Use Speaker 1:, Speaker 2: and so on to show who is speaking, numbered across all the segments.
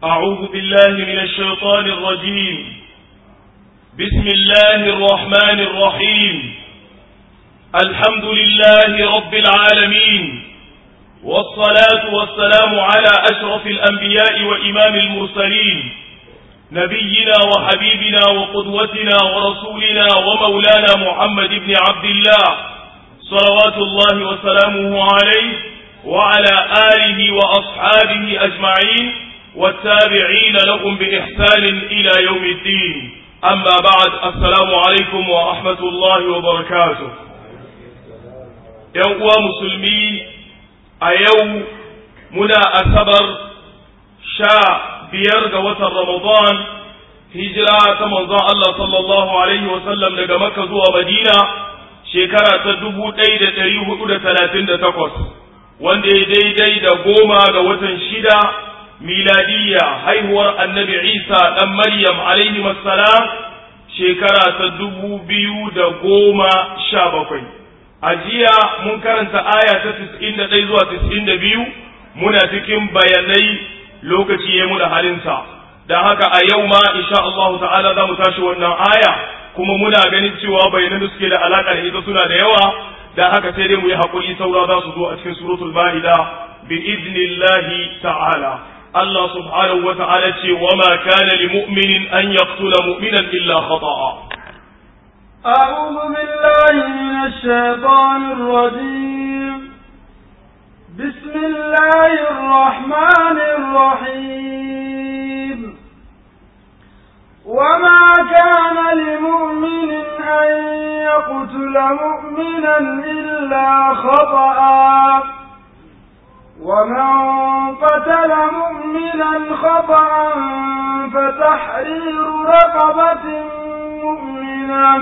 Speaker 1: أعوذ بالله من الشيطان الرجيم بسم الله الرحمن الرحيم الحمد لله رب العالمين والصلاة والسلام على أشرف الأنبياء وإمام المرسلين نبينا وحبيبنا وقدوتنا ورسولنا ومولانا محمد بن عبد الله صلوات الله وسلامه عليه وعلى آله وأصحابه أجمعين والتابعين لهم بإحسان إلى يوم الدين أما بعد السلام عليكم ورحمة الله وبركاته يوم مسلمين أيوم منا أسبر شاء biyar ga watan Ramadan hijira ta manzon Allah sallallahu alaihi wasallam daga Makka zuwa Madina shekara ta dubu ɗaya da ɗari hudu da talatin da takwas wanda ya daidai da goma ga watan shida miladiyya haihuwar annabi Isa ɗan Maryam alaihi wassalam shekara ta dubu biyu da goma sha bakwai a jiya mun karanta aya ta tis'in da ɗaya zuwa tis'in da biyu muna cikin bayanai lokaci ya muna halinsa don haka a yau ma insha Allah ta'ala za mu tashi wannan aya kuma muna ganin cewa bayanan da suke da alaka da ita suna da yawa don haka sai dai mu yi haƙuri saura za su zo a cikin suratul ma'ida bi idnillahi ta'ala Allah subhanahu wa ta'ala ce wa ma kana li mu'minin an yaqtula mu'minan illa khata'a
Speaker 2: أعوذ بالله من الشيطان الرجيم بسم الله الرحمن الرحيم وما كان لمؤمن أن يقتل مؤمنا إلا خطأ ومن قتل مؤمنا خطأ فتحرير رقبة مؤمنة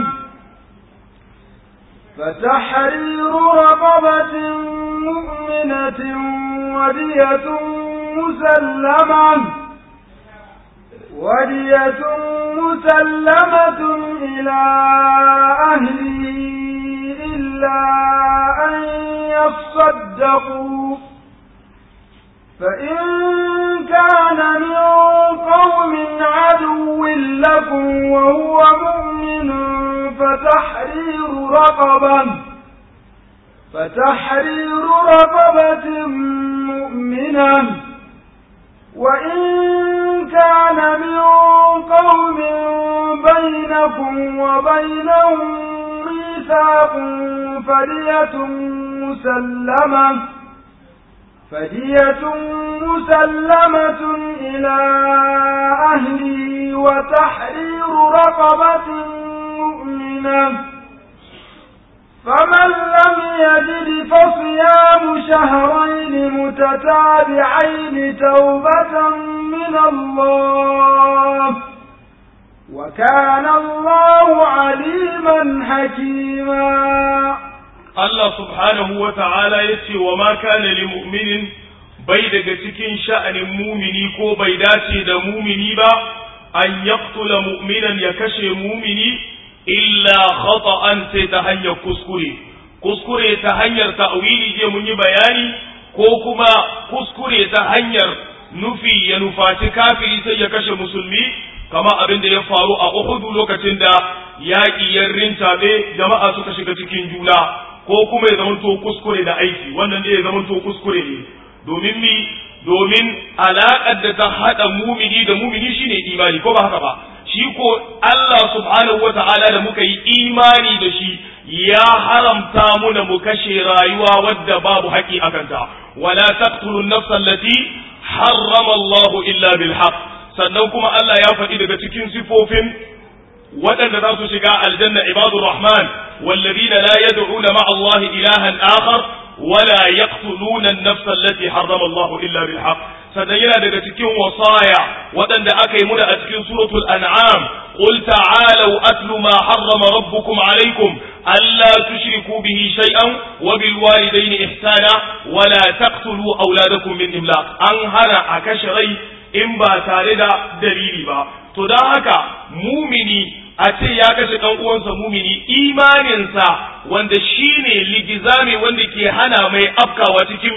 Speaker 2: فتحرير رقبة مؤمنة ودية مسلمة ودية مسلمة إلى أهله إلا أن يصدقوا فإن كان من قوم عدو لكم وهو مؤمن فتحرير رقبة فتحرير رقبة مؤمنة وإن كان من قوم بينكم وبينهم ميثاق فدية مسلمة فدية مسلمة إلى أهله وتحرير رقبة مؤمنة فمن لم يجد فصيام شهرين متتابعين توبة من الله وكان الله عليما حكيما
Speaker 1: Allah subhanahu wa ta'ala ya ce wa ma kana li mu'minin bai daga cikin sha'anin mumini ko bai dace da mumini ba an yaqtula mu'minan ya kashe mumini illa khata'an sai ta hanyar kuskure kuskure ta hanyar ta'wili je mun yi bayani ko kuma kuskure ta hanyar nufi ya nufaci kafiri sai ya kashe musulmi kama abin da ya faru a Uhud lokacin da yaƙi ya rintabe jama'a suka shiga cikin juna ko kuma ya zamanto kuskure da aiki wannan ne ya zamanto kuskure ne domin mi domin alaƙar da ta haɗa mumini da mumini shine imani ko ba haka ba shi ko Allah subhanahu wata'ala da muka yi imani da shi ya haramta muna mu kashe rayuwa wadda babu haƙi a kanta wala taqtulun nafsa allati harrama Allah illa bil haqq sannan kuma Allah ya faɗi daga cikin sifofin waɗanda za su shiga aljanna ibadur rahman والذين لا يدعون مع الله إلها آخر ولا يقتلون النفس التي حرم الله إلا بالحق sannan yana daga cikin wasaya waɗanda aka yi muna a cikin suratul an'am qul ta'alu atlu ma harrama rabbukum alaykum alla tushriku bihi shay'an wa bil walidayni ihsana wa la taqtulu awladakum min imlaq an hana a kashe rai in ba tare da dalili ba to dan haka mumini a ce ya kashe ɗan uwansa mumini imaninsa wanda shine ligizami wanda ke hana mai afkawa cikin mi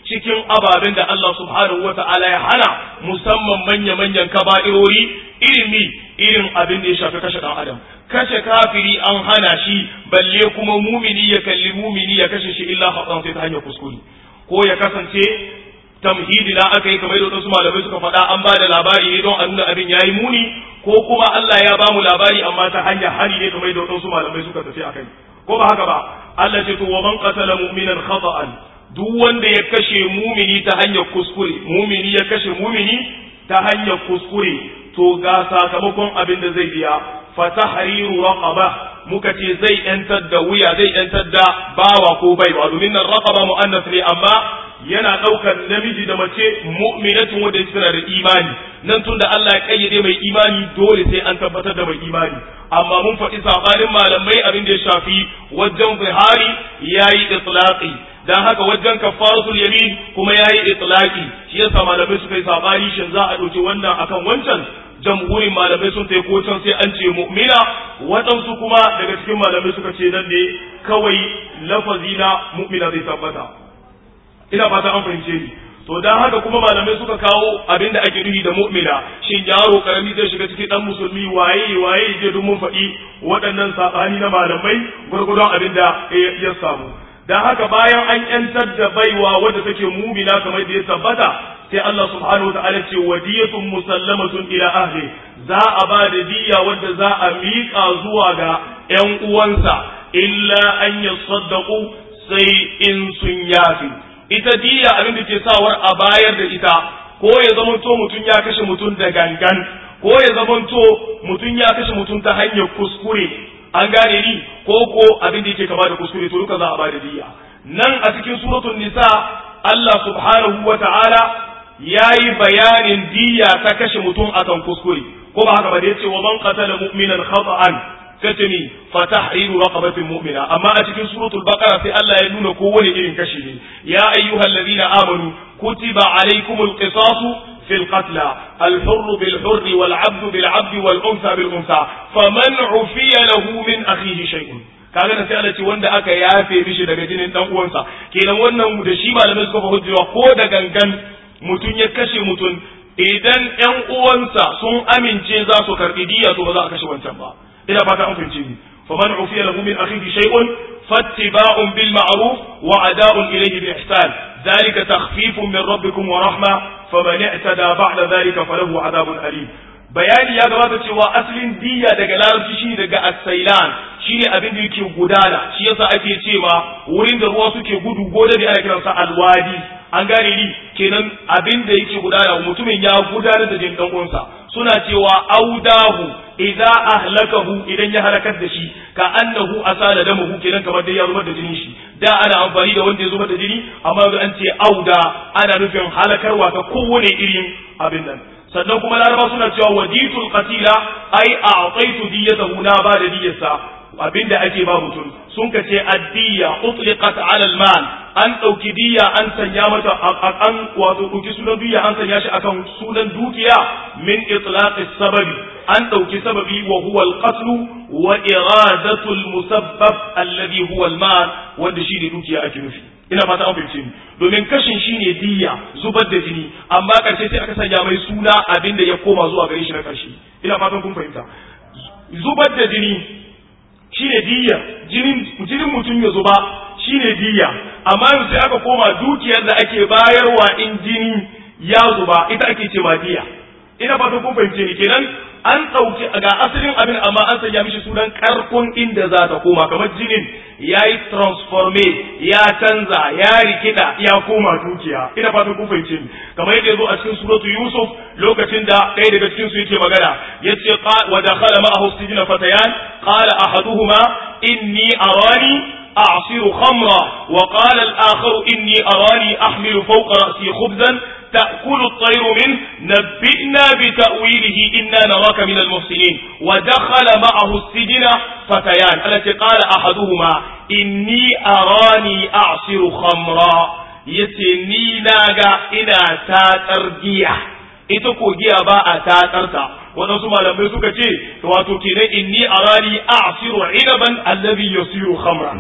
Speaker 1: cikin ababen da Allah subhanahu wata'ala ya hana musamman manya-manyan kaba'irori irin mi irin abin da ya shafi kashe ɗan adam kashe kafiri an hana shi balle kuma mumini ya kalli mumini ya kashe shi illa haɗan sai ta hanyar kuskure ko ya kasance tamhidi na aka yi kamar da wasu malamai suka faɗa an ba da labari ne don a nuna abin yayi muni ko kuma Allah ya ba mu labari amma ta hanyar hari ne kamar da wasu malamai suka tafi akai ko ba haka ba Allah ce to wa man qatala mu'minan khata'an duk wanda ya kashe mumini ta hanyar kuskure mumini ya kashe mumini ta hanyar kuskure to ga sakamakon abin da zai biya fa tahriru raqaba muka ce zai yantar da wuya zai yantar da bawa ko baiwa domin nan raqaba muannas ne amma yana ɗaukar namiji da mace mu'minatin wanda ya tana da imani nan tun da Allah ya kayyade mai imani dole sai an tabbatar da mai imani amma mun faɗi sabanin malamai abin da ya shafi wajen zihari yayi itlaqi dan haka wajen kafaratul yamin kuma yayi itlaqi shi yasa malamai suka yi sabani shin za a ɗauki wannan akan wancan jamhurin malamai sun tai ko can sai an ce mu'mina waɗansu kuma daga cikin malamai suka ce nan ne kawai lafazi na mu'mina zai tabbata ina fata an fahimce ni to dan haka kuma malamai suka kawo abin da ake nufi da mu'mina shin yaro karami zai shiga cikin dan musulmi waye waye je duk mun faɗi waɗannan sabani na malamai gurgurdon abin da ya samu dan haka bayan an yantar da baiwa wadda take mu'mina kamar da ya tabbata sai Allah subhanahu wa ta'ala ce wadiyatun musallamatun ila ahli za a ba da diya wadda za a miƙa zuwa ga ƴan uwansa illa an yasaddaqu sai in sun yafi ita diya abin da ke sawar a bayar da ita ko ya zamanto mutum ya kashe mutum da gangan ko ya zamanto mutum ya kashe mutum ta hanyar kuskure an gane ni ko ko abin da yake kama da kuskure to duka za a bada diya nan a cikin suratul nisa Allah subhanahu wa ta'ala yayi bayanin diya ta kashe mutum akan kuskure ko ba haka ba da yace wa man qatala mu'minan khata'an katami fa tahriru raqabatin mu'mina amma a cikin suratul baqara sai Allah ya nuna kowane irin kashi ne ya ayyuhallazina amanu kutiba alaykumul qisasu في القتلى الحر بالحر والعبد بالعبد والأنثى بالأنثى فمن عفي له من أخيه شيء kaga da sai Allah ce wanda aka yafe mishi daga jinin dan uwansa kenan wannan da shi malamai suka hujjewa ko da gangan mutum ya kashe mutum idan ƴan uwansa sun amince za su karbi diya to ba za a kashe wancan ba ina fata an fahimce ni faman ufiya lahu min akhihi shay'un fattiba'un bil ma'ruf wa ada'un ilayhi bi ihsan ذلك تخفيف من ربكم ورحمة فمن اعتدى بعد ذلك فله عذاب أليم bayani ya gabata cewa asalin diya daga larabci shine daga asailan shine abin da yake gudana shi yasa ake cewa wurin da ruwa suke gudu gode da ana kiransa alwadi an gane ni kenan abin da yake gudana mutumin ya gudanar da jin dan uwansa suna cewa audahu idza ahlakahu idan ya halakar da shi ka annahu asala damahu kenan kamar dai ya zubar da jinin shi da ana amfani da wanda ya zubar da jini amma yanzu an ce auda ana nufin halakarwa ta kowane irin abin nan sannan kuma laraba suna cewa waditul qatila ai a'taitu diyatahu na ba da diyarsa abinda ake ba mutum sun ka ce addiya utliqat ala al-mal an dauki diya an sanya mata an wato dauki sunan diya an sanya shi akan sunan dukiya min itlaq sababi an dauki sababi wa huwa al-qatl wa iradatu al-musabbab alladhi huwa al-mal wanda shi ne dukiya ake nufi ina fata an fahimce ni domin kashin shine diya zubar da jini amma karshe sai aka sanya mai suna abin da ya koma zuwa gare shi na karshe ina fatan kun fahimta zubar da jini shine diya jinin jinin mutum ya zuba shine diya amma yanzu sai aka koma dukiyar da ake bayarwa in jini ya zuba ita ake cewa diya ina fatan kun fahimce ni kenan an ɗauki ga asalin abin amma an sanya mishi sunan karkon inda za ta koma kamar jinin ya yi transforme ya canza ya rikida ya koma dukiya ina fatan kun fahimce ni kamar yadda yazo a cikin suratu yusuf lokacin da ɗaya daga cikin su yake magana yace wa dakhala ma'ahu sijna fatayan qala ahaduhuma inni arani أعصر خمرا وقال الآخر إني أراني أحمل فوق رأسي خبزا تأكل الطير منه نبئنا بتأويله إنا نراك من المحسنين ودخل معه السجن فتيان التي قال أحدهما إني أراني أعصر خمرا يتني ناغا إنا تاتر جيا ita ko giya ba a tatsarta waɗansu malamai suka ce wato kenan inni arani a'siru inaban allazi yasiru khamran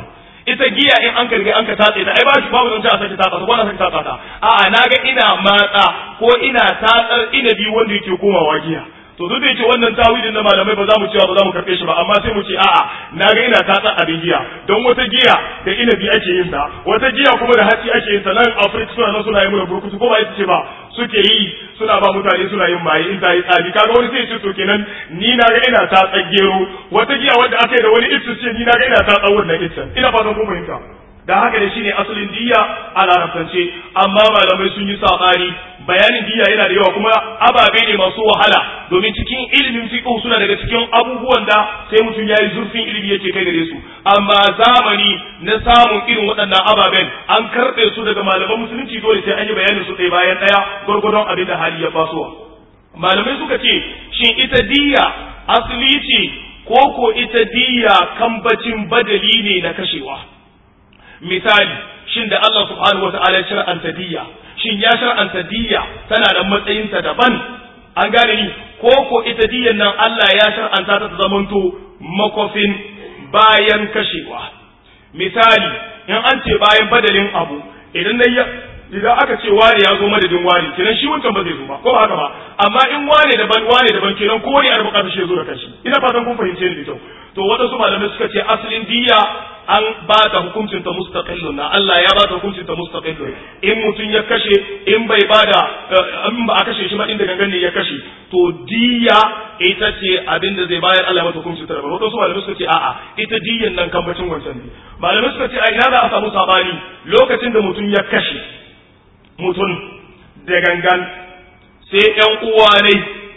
Speaker 1: ita giya in an karge an ka tatse ta ai ba shi babu zance a sake tatsa ta ko na sake tatsa ta a'a naga ina matsa ko ina tatsar inabi wanda yake komawa giya to duk da yake wannan tawilin na malamai ba za mu cewa ba za mu karɓe shi ba amma sai mu ce a'a na ga ina tatsa abin giya don wata giya da inabi ake yin ta wata giya kuma da hatsi ake yin ta nan Afirka suna nan suna yi mana burkutu ko ba ita ce ba suke yi suna ba mutane suna yin maye in ta yi tsari kaga wani sai ce to kenan ni na ga ina tatsa gero wata giya wanda aka yi da wani itsu ce ni na ga ina tatsa wannan itsu ina fatan kun fahimta da haka ne shine asalin diya a larabtance amma malamai sun yi sabani bayanin diya yana da yawa kuma ababe ne masu wahala domin cikin ilimin fiqh suna daga cikin abubuwan da sai mutum yayi zurfin ilimi yake kai gare su amma zamani na samun irin waɗannan ababen an karɓe su daga malaman musulunci dole sai an yi bayanin su ɗaya bayan ɗaya gwargwadon abin da hali ya fasowa malamai suka ce shin ita diya asali ce ko ko ita diya kambacin badali ne na kashewa misali shin da Allah subhanahu wata'ala ya shar'anta diyya shin ya shar'anta diyya tana da matsayinta daban an gane ni ko ko ita diyyan nan Allah ya shar'anta ta zamanto makofin bayan kashewa misali in an ce bayan badalin abu idan na idan aka ce wane ya zo madadin wane kenan shi wancan ba zai zo ba ko ba haka ba amma in wane daban wane daban kenan ko wani a bukatar shi ya zo da kashi ina fatan kun fahimce ni da kyau to waɗansu malamai suka ce asalin diya an ba ta hukuncin ta mustaqillun na Allah ya ba ta hukuncin ta mustaqillun in mutum ya kashe in bai ba da in ba a kashe shi ba inda gangan ne ya kashe to diya ita ce abin da zai bayar Allah mata hukuncin ta wato su malamai suka ce a'a ita diyan nan kambacin wancan ne malamai suka ce a ina za a samu sabani lokacin da mutum ya kashe mutum da gangan sai ƴan uwa ne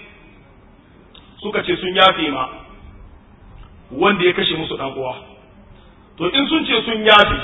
Speaker 1: suka ce sun yafe ma wanda ya kashe musu ɗan uwa to in sun ce sun yafe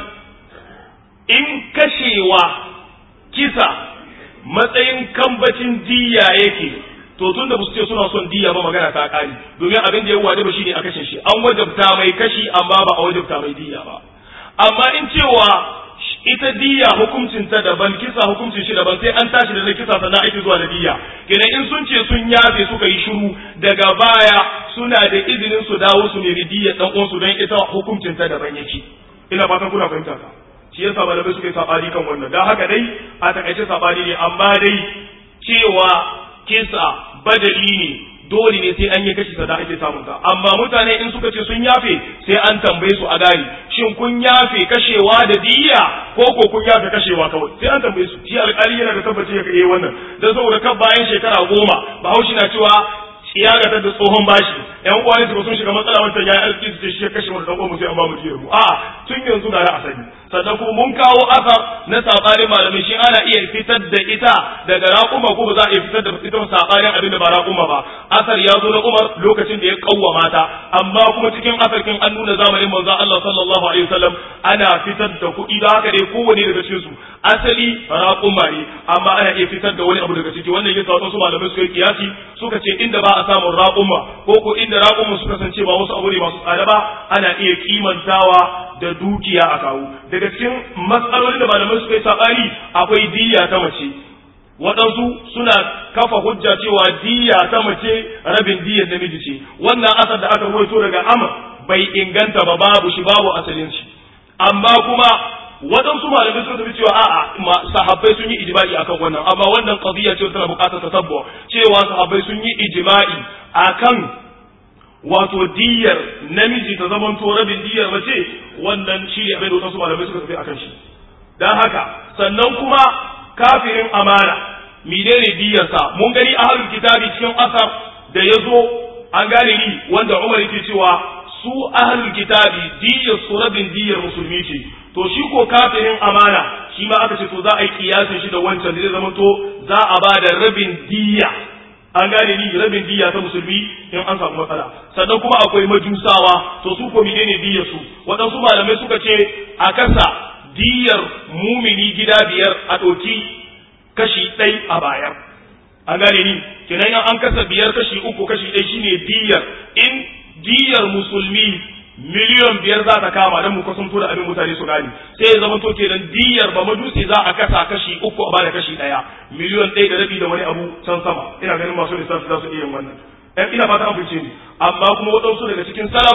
Speaker 1: in kashewa kisa matsayin kambacin diya yake to tun da su ce suna son diya ba magana ta kari domin abin da ya wajaba shine a kashe shi an wajabta mai kashi amma ba a wajabta mai diya ba amma in cewa ita diya hukuncin ta daban kisa hukuncin shi daban sai an tashi da na kisa sannan ake zuwa da diya kenan in sun ce sun yafe suka yi shiru daga baya suna da izinin su dawo su nemi diya dan uwansu don ita hukuncin ta daban yake ina fatan kuna fahimta ka shi yasa malamai suka yi sabani kan wannan dan haka dai a takaice sabani ne amma dai cewa kisa badali ne dole ne sai an yi kashi sada ake samun ta amma mutane in suka ce sun yafe sai an tambaye su a gani shin kun yafe kashewa da diya ko ko kun yafe kashewa kawai sai an tambaye su shi alƙali yana da tabbaci ya kai wannan dan saboda kan bayan shekara goma bahaushe na cewa ya ga da tsohon bashi yan uwa ne sun shiga matsala wancan ya arziki su ce shi ya kashe mu da mu sai an ba mu diyar mu a tun yanzu ga a sani sannan kuma mun kawo asar na sabanin malamai shi ana iya fitar da ita daga raƙuma ko ba za a iya fitar da ita sabanin abin da ba raƙuma ba asar ya zo na Umar lokacin da ya kawwama ta amma kuma cikin asarkin an nuna zamanin manzon Allah sallallahu alaihi wasallam ana fitar da kuɗi da haka dai kowane daga cikin su asali raƙuma ne amma ana iya fitar da wani abu daga ciki wannan yasa wasu malamai suka yi kiyasi suka ce inda ba a samun raƙuma ko ko inda raƙuma suka kasance ba wasu abu ne masu tsada ba ana iya kimantawa da dukiya a kawo daga cikin matsalolin da malamai suka yi saɓani akwai diya ta mace waɗansu suna kafa hujja cewa diya ta mace rabin diyar namiji ce wannan asar da aka ruwaito daga amr bai inganta ba babu shi babu asalin shi amma kuma waɗansu malamai suka tafi cewa a'a sahabbai sun yi ijma'i akan wannan amma wannan qadiyya ce tana buƙatar tasabbu cewa sahabbai sun yi ijma'i akan wato diyar namiji ta zamanto rabin diyar mace wannan shi ne abin da wasu malamai suka tafi akan shi dan haka sannan kuma kafirin amana menene diyarsa mun gani ahlul kitabi cikin asar da ya zo an gane ni wanda Umar yake cewa su ahlul kitabi diyar su rabin diyar musulmi ce to shi ko kafirin amana shi ma aka ce to za a yi kiyasin shi da wancan da zai zamanto za a ba da rabin diya an gane ni rabin diya ta musulmi in an samu matsala sannan kuma akwai majusawa to su ko menene diyar su waɗansu malamai suka ce a kasa diyar mumini gida biyar a ɗauki kashi ɗai a bayar an gane ni kenan an kasa biyar kashi uku kashi ɗai shine diyar in diyar musulmi miliyan biyar za ta kama don mu kusanto da abin mutane su gani sai ya zama to kenan diyar ba majusi za a kasa kashi uku a bada kashi ɗaya miliyan ɗaya da rabi da wani abu can sama ina ganin masu lissafi za su iya yin wannan ɗan ina fata an fice ni amma kuma waɗansu daga cikin salaf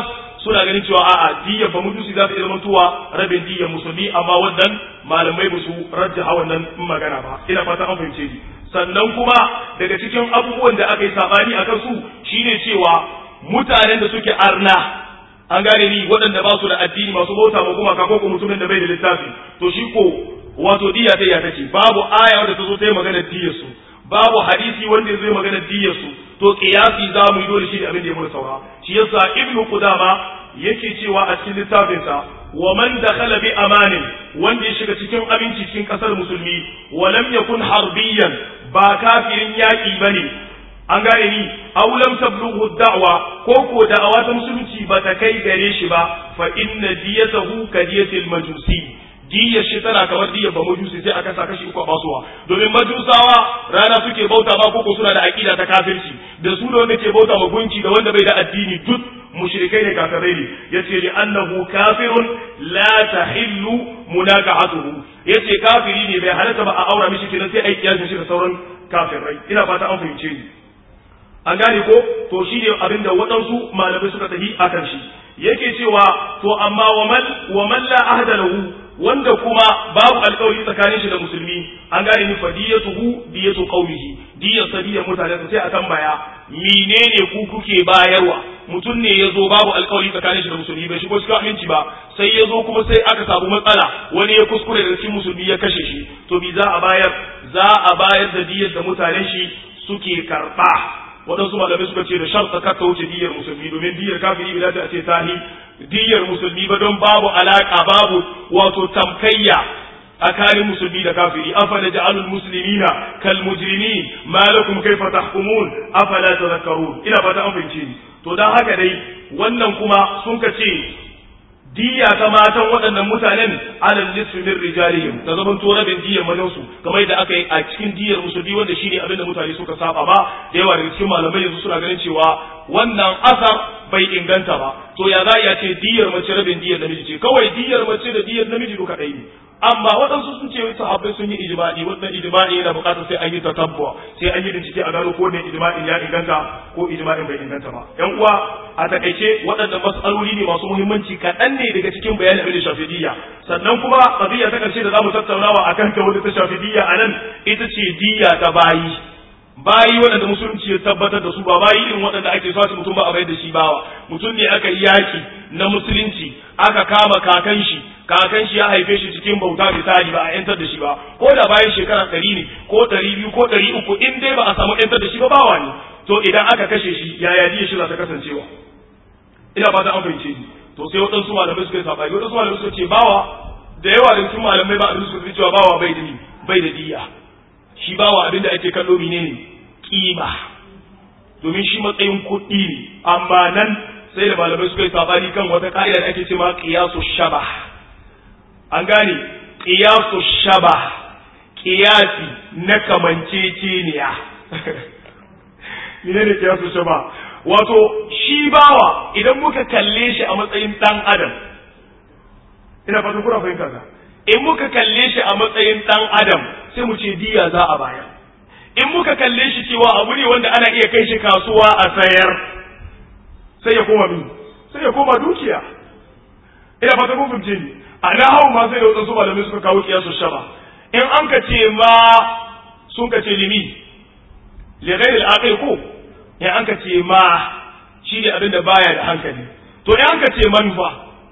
Speaker 1: suna ganin cewa a'a diyyar ba mutusi za ta iya zamantowa rabin diyyar musulmi amma wannan malamai ba su rajjaha wannan magana ba ina fata an fahimce ni sannan kuma daga cikin abubuwan da aka yi sabani a kansu shine cewa mutanen da suke arna an gane ni waɗanda ba su da addini masu bauta ma gumaka ko ko mutumin da bai da littafi to shi ko wato diya ta ya tace babu aya wanda ta zo ta yi magana diyar su babu hadisi wanda ya zo magana diyar su to qiyasi za mu yi dole shi da abin da ya mura saura shi yasa ibnu qudama yake cewa a cikin littafinsa wa man dakhala bi amanin wanda ya shiga cikin aminci cikin kasar musulmi wa lam yakun harbiyan ba kafirin yaki bane an gane ni aw lam tablughu da'wa ko ko da'awa ta musulunci ba ta kai gare shi ba fa inna diyatahu kadiyatil majusi diyar shi tana kamar diyar ba majusi sai aka sa kashi uku a basuwa domin majusawa rana suke bauta ba ko suna da aqida ta kafirci da su da wanda ke bauta ma gunki da wanda bai da addini duk mushrikai ne kafirai ne yace li annahu kafirun la tahillu munaqatuhu yace kafiri ne bai halatta ba a aura mishi kenan sai ai kiyasin shi da sauran kafirai ina fata an fahimce ni an gane ko to shi ne abinda waɗansu malamai suka tafi akan shi yake cewa to amma wa man wa man la ahda lahu wanda kuma babu alƙawari tsakanin shi da musulmi an gane ni fa diyatuhu diyatu qaumihi diyar sadiyar mutane sai a tambaya menene ku kuke bayarwa mutum ne ya zo babu alƙawari tsakanin shi da musulmi bai shigo cikin aminci ba sai ya zo kuma sai aka samu matsala wani ya kuskure da cikin musulmi ya kashe shi to bi za a bayar za a bayar da diyar da mutanen shi suke karɓa waɗansu malamai suka ce da sharta ka wuce diyar musulmi domin diyar kafiri bai dace a ce tahi diyar musulmi ba don babu alaka babu wato tamkayya tsakanin musulmi da kafiri afala ja'alul muslimina kal mujrimin ma lakum kayfa tahkumun afala tadhakkarun ina fata an fahimce ni to dan haka dai wannan kuma sun ka ce diya ta matan waɗannan mutanen alal nisfi min rijalihim ta zaman to rabin diyar mazan su kamar da aka yi a cikin diyar musulmi wanda shine abin da mutane suka saba ba da yawa daga cikin malamai yanzu suna ganin cewa wannan asar bai inganta ba to ya za ya ce diyar mace rabin diyar namiji ce kawai diyar mace da diyar namiji duka ɗaya ne amma waɗansu sun ce sahabbai sun yi ijma'i wannan ijma'i yana buƙatar sai an yi tatabbuwa sai an yi bincike a gano ko ne ijma'in ya inganta ko ijma'in bai inganta ba yan uwa a takaice waɗannan mas'aloli ne masu muhimmanci kaɗan ne daga cikin bayanin abin da shafidiyya sannan kuma qadiyya ta ƙarshe da zamu tattaunawa akan ta wanda ta shafidiyya a nan ita ce diyya ta bayi bayi waɗanda musulunci ya tabbatar da su ba bayi irin waɗanda ake sace mutum ba a bayar da shi bawa mutum ne aka yi yaki na musulunci aka kama kakan shi kakan shi ya haife shi cikin bauta misali ba a yantar da shi ba ko da bayan shekara ɗari ne ko ɗari biyu ko ɗari uku in dai ba a samu yantar da shi ba bawa ne to idan aka kashe shi yaya diya shi za ta kasancewa ina fata an fahimce ni to sai waɗansu malamai suka yi saɓani waɗansu malamai suka ce bawa da yawa da cikin malamai ba a suka cewa bawa bai da bai da diya shi bawa abin da ake kallo mene ne kima domin shi matsayin kuɗi ne amma nan sai da malamai suka yi sabani kan wata ka'ida da ake cewa qiyasu shaba an gane qiyasu shaba qiyasi na kamanceceniya mene ne qiyasu shaba wato shi bawa idan muka kalle shi a matsayin dan adam ina fatan kuna fahimta ka in muka kalle shi a matsayin dan adam sai mu ce diya za a baya in muka kalle shi cewa abu ne wanda ana iya kai shi kasuwa a sayar sai ya koma min sai ya koma dukiya ina fata kun fahimce ni a na hau ma sai da wadansu malamai suka kawo kiyasu shaba in an ka ce ma sun ka ce limi li ghairi al ko in an ka ce ma shi ne abin da baya da hankali to in an ka ce man fa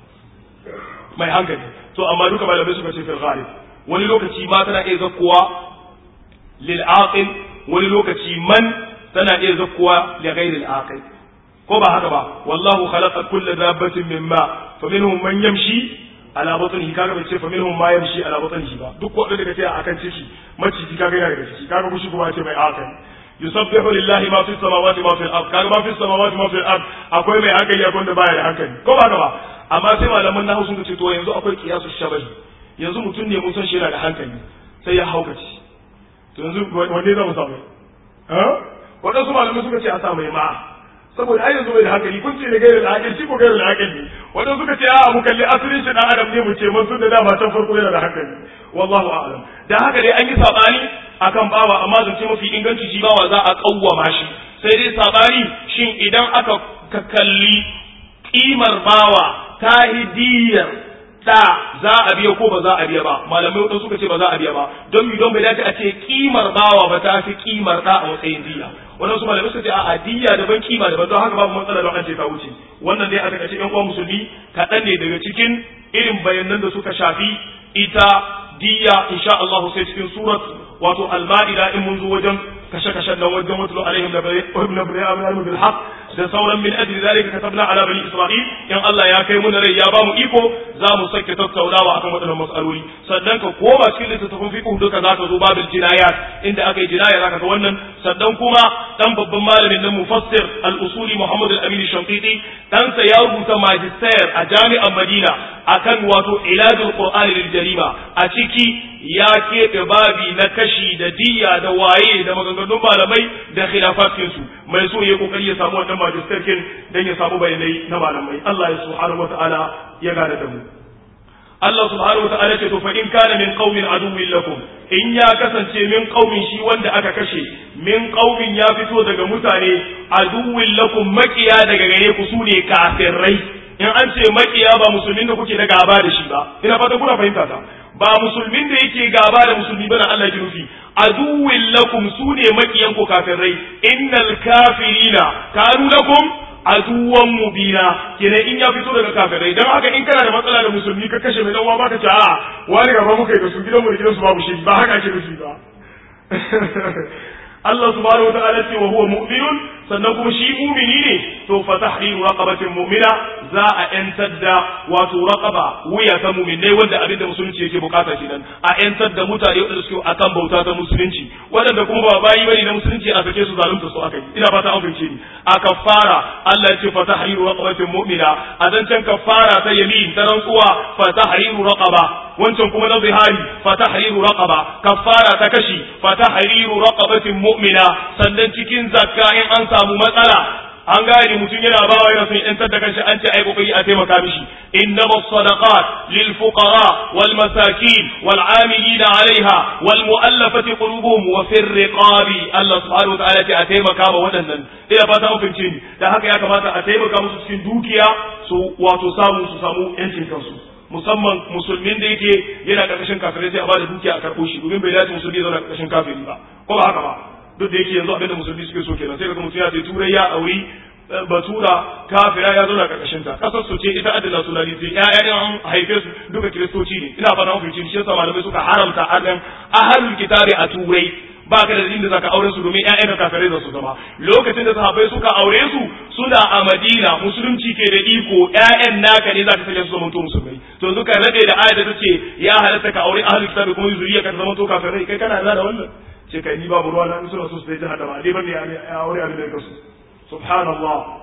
Speaker 1: mai hankali to amma duka malamai suka ce fil ghalib wani lokaci ma tana iya zakkuwa lil aqil wani lokaci man tana iya zakkuwa li ghairi al aqil ko ba haka ba wallahu khalaqa kulla dabbatin mimma faminhum man yamshi ala batnihi kaga bai ce faminhum ma yamshi ala batnihi ba duk wanda daga ce akan ciki maciji kaga yana daga ciki kaga kushi kuma ce mai aqil yusabbihu lillahi ma fis samawati ma fil ard kaga ma fis samawati ma fil ard akwai mai hankali akwai wanda baya da hankali ko ba haka ba amma sai malaman nahu sun ce to yanzu akwai qiyasu shabahi yanzu mutum ne mun san shi yana da hankali sai ya haukace to yanzu wanne za mu samu ha wadansu malamai suka ce a sa mai ma saboda ai yanzu bai da hankali kun ce ne gairu da hankali shi ko gairu da hankali wadansu suka ce a mu kalli asirin shi dan adam ne mu ce mun sun da dama can farko yana da hankali wallahu a'lam da haka dai an yi sabani akan bawa amma zance mafi inganci shi bawa za a kawwama shi sai dai sabani shin idan aka kalli kimar bawa ta hidiyar da za a biya ko ba za a biya ba malamai wadanda suka ce ba za a biya ba don mi don bai dace a ce kimar bawa ba ta fi kimar da a matsayin diya wannan su malamai suka ce a diya daban kima daban don haka babu matsala don an ce ta wuce wannan dai a takaice yan uwan musulmi kaɗan ne daga cikin irin bayanan da suka shafi ita diya insha Allah sai cikin surat wato al-ma'ida in mun zo wajen kashe-kashen nan wajen watulu alaihim da bayan bil haqq da sauran min ajli zalika katabna ala bani isra'il in Allah ya kai muna rai ya bamu iko za mu sake tattaunawa akan waɗannan matsaloli sannan ka koma cikin littattafan fiqh duka zaka zo babin jinayat inda aka yi jinaya zaka ga wannan sannan kuma dan babban malamin nan mufassir al-usuli Muhammad al-Amin Shamtiti dan sa ya rubuta magister a jami'an Madina akan wato iladul Qur'ani lil jarima a ciki ya keɓe babi na kashi da diya da waye da maganganun malamai da khilafatinsu mai so ya kokari ya samu wannan magisterkin dan ya samu bayanai na malamai Allah ya subhanahu wata'ala ya gane da mu Allah subhanahu wata'ala ce to fa in kana min qaumin aduwwin lakum in ya kasance min qaumin shi wanda aka kashe min qaumin ya fito daga mutane aduwwin lakum makiya daga gare ku sune kafirai in an ce makiya ba musulmin da kuke da gaba da shi ba ina fata kuna fahimta ta ba musulmin da yake gaba da musulmi bana Allah ki nufi aduwwin lakum sune makiyan ku kafirai innal kafirina kanu lakum aduwan mubina kenan in ya fito daga kafirai dan haka in kana da matsala da musulmi ka kashe mai dan uwa baka ce a wani gaba muka yi da su gidan mu da gidan su babu shi ba haka ake nufi ba Allah subhanahu wataala ce wa huwa mu'minun sannan kuma shi mu'mini ne to fa tahriru raqabatin mu'mina za a yantar da wato raqaba wuya ta mu'minai wanda abin da musulunci yake bukata kenan a yantar da mutane wanda suke akan bauta ta musulunci wadanda kuma ba bayi bane na musulunci a sake su zalunta su akai ina fata an fahimce ni a kafara Allah ya ce fa tahriru raqabatin mu'mina a zancen kafara ta yamin ta rantsuwa fa tahriru raqaba wancan kuma na zihari fa tahriru raqaba kafara ta kashi fa tahriru raqabatin mu'mina sannan cikin zakka in an samu matsala an gane mutum yana bawa yana son yantar da kanshi an ce ai kokari a taimaka mishi innama sadaqat lil fuqara wal masakin wal amilin alaiha wal muallafati qulubuhum wa fir riqabi Allah subhanahu wa ta'ala ce a taimaka ma waɗannan ina fata an fahimce ni dan haka ya kamata a taimaka musu cikin dukiya su wato samu su samu yancin kansu musamman musulmin da yake yana karkashin kafirai sai a bada dukiya a karɓo shi domin bai dace musulmi ya zauna karkashin kafiri ba ko ba haka ba duk da yake yanzu abin da musulmi suke so kenan sai kaga mutum ya ce turai ya auri batura kafira ya zauna karkashin ta kasar su ce ita adana nationality ƴaƴan an haife su duka kiristoci ne ina fata mafi shi yasa malamai suka haramta adan ahlul kitabi a turai ba ka da inda zaka aure su domin ƴaƴan ka kafirai za su zama lokacin da sahabbai suka aure su suna a Madina musulunci ke da iko ƴaƴan naka ne zaka sanya su zama to musulmai to yanzu ka rade da ayat da tace ya halatta ka aure ahlul kitabi kuma zuriya ka zama to kafirai kai kana da wannan ce kai ni babu ruwa na in suna so su dai jahannama dai bane ya aure abin da kasu subhanallah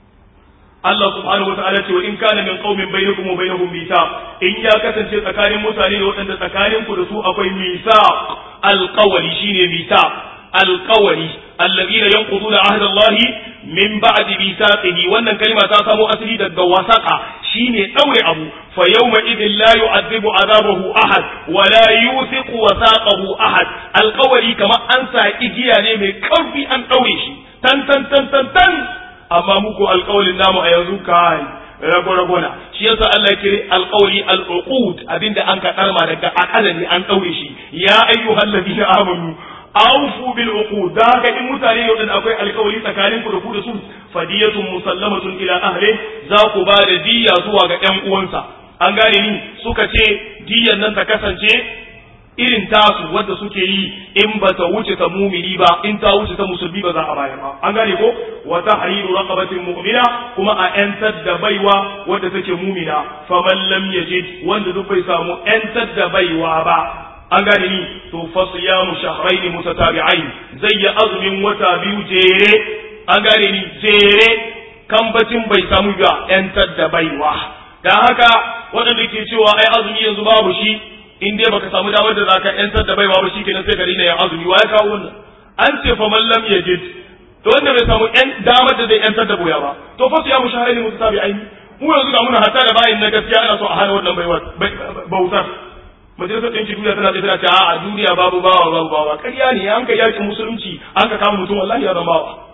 Speaker 1: Allah subhanahu wata'ala ce wa in kana min qaumin bainakum wa bainahum mithaq in ya kasance tsakanin mutane da waɗanda tsakanin ku da su akwai mithaq alqawli shine mithaq alqawli alladhina yanquduna ahda Allah min ba'di mithaqihi wannan kalma ta samo asali daga wasaqa shine daure abu fa yawma idhin la yu'adhibu azabahu ahad wa la yuthiqu wasaqahu ahad alqawli kama an sa igiya ne mai karfi an daure shi tan tan tan tan tan amma muku alƙawalin namu a yanzu kai rago na shi yasa Allah kire alƙawli al-uqud abinda an ka karma daga akala ne an daure shi ya ayyuhal ladina amanu awfu bil uqud da haka in mutane yau din akwai alƙawli tsakanin ku da ku da su fadiyatun musallamatun ila ahli za ku ba da diya zuwa ga ƴan uwansa an gane ni suka ce diyan nan ta kasance irin tasu wadda suke yi in ba ta wuce ta mumini ba in ta wuce ta musulmi ba za a bayar ba an gane ko wa tahriru raqabatin mu'mina kuma a yantar da baiwa wadda take mumina faman lam yajid wanda duk bai samu yantar da baiwa ba an gane ni to fa siyamu shahrayn mutatabi'ain zai yi azumin wata biyu jere an gane ni jere kambacin bai samu ba yantar da baiwa dan haka waɗanda ke cewa ai azumi yanzu babu shi in dai baka samu damar da zaka yantar da baiwa ba shikenan sai gari ne ya azumi wa ya kawo wannan an ce fa man lam yajid to wanda bai samu yan damar da zai yantar da boya ba to fa su ya mushahari ne mutabi aini mu yanzu ga muna hatta da bayin na gaskiya ana so a hana wannan baiwa bautar majalisar ɗinki duniya tana tana ce a duniya babu bawa babu bawa ƙarya ne an kai yakin musulunci an ka kama mutum wallahi ya zama bawa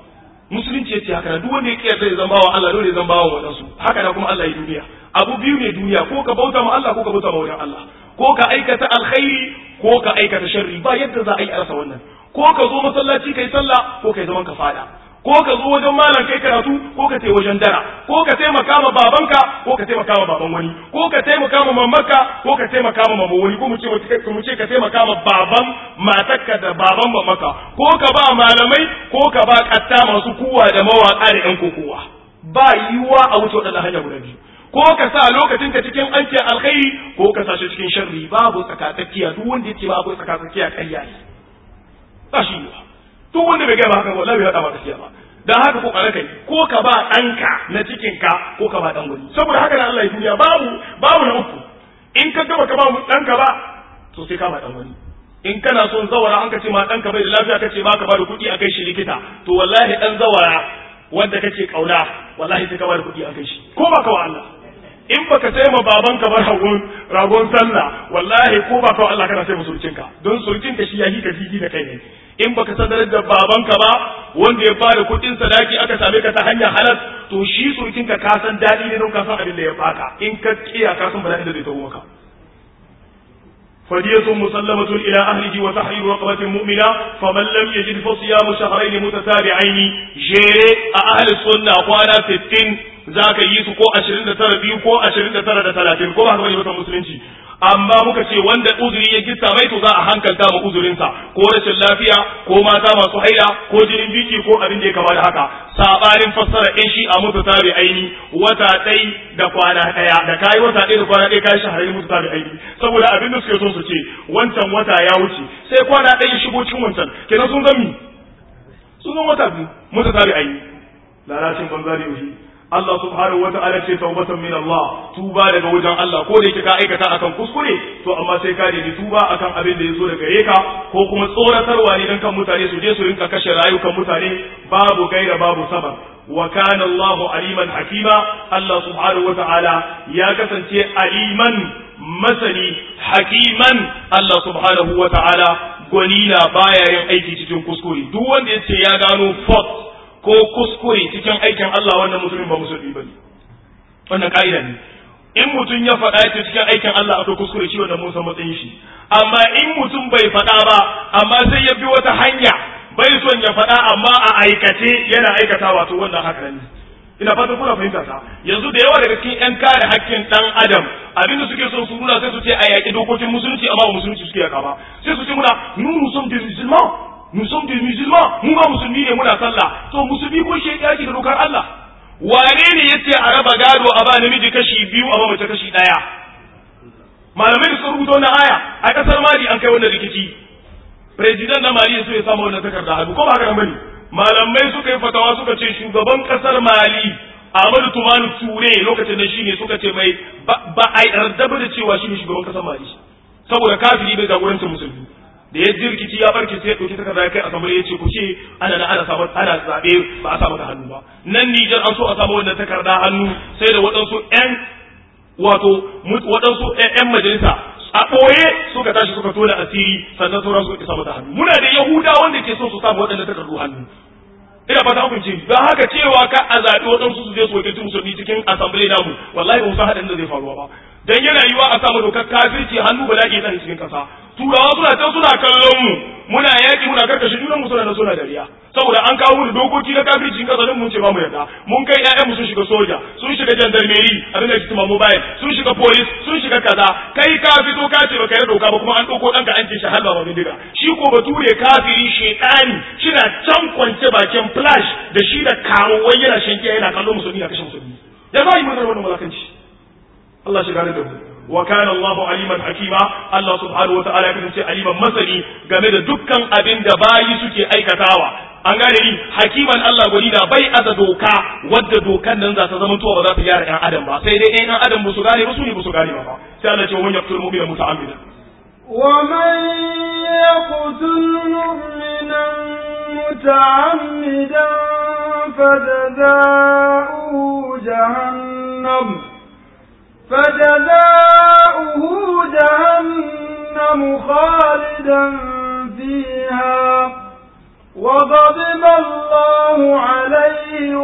Speaker 1: musulunci yace haka duk wanda ya kiyarta ya zama wa Allah dole ya zama wa wadansu haka na kuma Allah ya duniya abu biyu ne duniya ko ka bauta ma Allah ko ka bauta ma wajen Allah ko ka aikata alkhairi ko ka aikata sharri ba yadda za a yi a rasa wannan ko ka zo masallaci kai sallah ko kai zaman ka fada ko ka zo wajen malam kai karatu ko ka tai wajen dara ko ka taimaka ma babanka ko ka taimaka ma baban wani ko ka taimaka ma mamarka ko ka taimaka ma maman wani ko mu ce mu ce ka taimaka ma baban matarka da baban mamaka ko ka ba malamai ko ka ba katta masu kuwa da mawaka da yan kokowa ba yiwuwa a wuce waɗannan hanya guda biyu ko ka sa lokacin ka cikin anke alkhairi ko ka sa shi cikin sharri babu tsakatsakiya duk wanda yake babu tsakatsakiya ƙarya ne ba shi yiwuwa duk wanda bai gaya ba haka wallahi bai hada ba gaskiya ba dan haka ko kare kai ko ka ba ɗanka na cikin ka ko ka ba dan wani saboda haka na Allah ya duniya babu babu na uku in ka gaba ka ba mu ɗanka ba to sai ka ba dan wani in kana son zawara an ka ce ma ɗanka bai da lafiya kace ba ka ba da kuɗi a kai shi likita to wallahi dan zawara wanda kake kauna wallahi sai ka ba da kuɗi a kai shi ko ba ka wa Allah in baka sai ma babanka ba ragon ragon sallah wallahi ko ba ka wa Allah kana sai musulcinka don sulcinka shi ya hika jiji da kai ne in baka sanar da babanka ba wanda ya bada kuɗin sadaki aka same ka ta hanyar halal to shi surkin ka san daɗi ne don ka san abin da ya baka in ka kiya ka san bala'in da zai taho maka فدية مسلمة إلى أهله وتحرير رقبة مؤمنة فمن لم يجد فصيام شهرين متتابعين جيري أهل السنة قوانا ستين ذاك يسو كو أشرين ترى بيو كو أشرين ترى تلاتين كو هذا بني مسلمين amma muka ce wanda uzuri ya gista mai to za a hankalta ma uzurinsa ko rashin lafiya ko mata masu haila ko jinin biki ko abin da ya kama da haka sabanin fassara in shi a mutu tabi aini wata ɗai da kwana ɗaya da kayi wata ɗaya da kwana ɗaya kayi shahararri mutu tabi aini saboda abin da suke so su ce wancan wata ya wuce sai kwana ɗaya ya shigo cikin wancan kenan sun zami sun zan wata biyu mutu tabi aini lalacin banza da yaushe Allah subhanahu wa ta'ala ce taubatan min Allah tuba daga wajen Allah ko da yake ka aikata akan kuskure to amma sai ka nemi tuba akan abin da yazo daga gare ka ko kuma tsoratarwa ne dan kan mutane su je su rinka kashe rayukan mutane babu gaira babu sabab wa kana Allah aliman hakima Allah subhanahu wa ta'ala ya kasance aliman masani hakiman Allah subhanahu wa ta'ala gwanina baya yin aiki cikin kuskure duk wanda yace ya gano fault ko kuskure cikin aikin Allah wannan mutumin ba musulmi bane wannan ka'ida ne in mutum ya faɗa ya cikin aikin Allah akwai kuskure shi wannan mun san matsayin shi amma in mutum bai faɗa ba amma sai ya bi wata hanya bai son ya faɗa amma a aikace yana aikata wato wannan haka ne ina fatan kuna fahimta ta yanzu da yawa daga cikin yan kare hakkin dan adam abinda suke so su nuna sai su ce a yaƙi dokokin musulunci amma ba musulunci suke yaka ba sai su ce muna nous nous sommes des musulmans nous sommes des musulmans mu ba musulmi ne muna sallah to musulmi ko shi ya da dokar Allah wane ne yace a raba gado a ba namiji kashi biyu a ba mace kashi daya malamai da sun rubuta wannan aya a kasar Mali an kai wannan rikici president na Mali so ya samu wannan takarda hannu ko ba haka bane malamai suka yi fatawa suka ce shugaban kasar Mali Ahmadu Tumani Ture lokacin da shine suka ce mai ba a yarda da cewa shine shugaban kasar Mali saboda kafiri bai jagorancin musulmi da ya ji rikici ya barke sai ya ɗauki takarda ya kai asambali ya ce ku ce ana na ana samu ana zaɓe ba a samu da hannu ba nan Nijar an so a samu wannan takarda hannu sai da waɗansu ƴan wato waɗansu ƴan majalisa a ɓoye suka tashi suka tona asiri sannan sauran suka samu da hannu muna da Yahuda wanda ke so su samu waɗannan takardu hannu ina fata kun ce don haka cewa ka a zaɓi waɗansu su je su wakilci musulmi cikin asambili namu wallahi ba mu san haɗin da zai faruwa ba dan yana yiwa a samu dokar kafirci hannu bala'i ya cikin ƙasa turawa suna can suna kallon mu muna yaƙi muna karkashe junan mu suna na suna dariya saboda an kawo mu dokoki na kafirci in kasarin mun ce ba mu yarda mun kai ƴaƴan mu sun shiga soja sun shiga jandarmeri abin da kitima mobile sun shiga police sun shiga kaza kai ka fito ka ce baka yarda doka ba kuma an ɗauko ɗanka an ce shi halba ba bindiga shi ko bature kafiri shedani shina can kwance bakin flash da shi da karuwai yana shankiya yana kallon musulmi na kashe musulmi ya za yi mana wannan mulakanci Allah shi gane da mu wa kana Allahu aliman hakima Allah subhanahu wataala ya kasance aliman masani game da dukkan abin da bayi suke aikatawa an gane ni hakiman Allah gwani na bai aza doka wadda dokan nan za ta zama tuwa ba za ta gyara ɗan adam ba sai dai ɗan adam ba su gane ba su ne ba su gane ba sai Allah ce wani yaqtul mu'mina muta'ammidan
Speaker 2: ومن يقتل مؤمنا متعمدا فجزاؤه جهنم فجزاؤه جهنم خالدا فيها وغضب الله عليه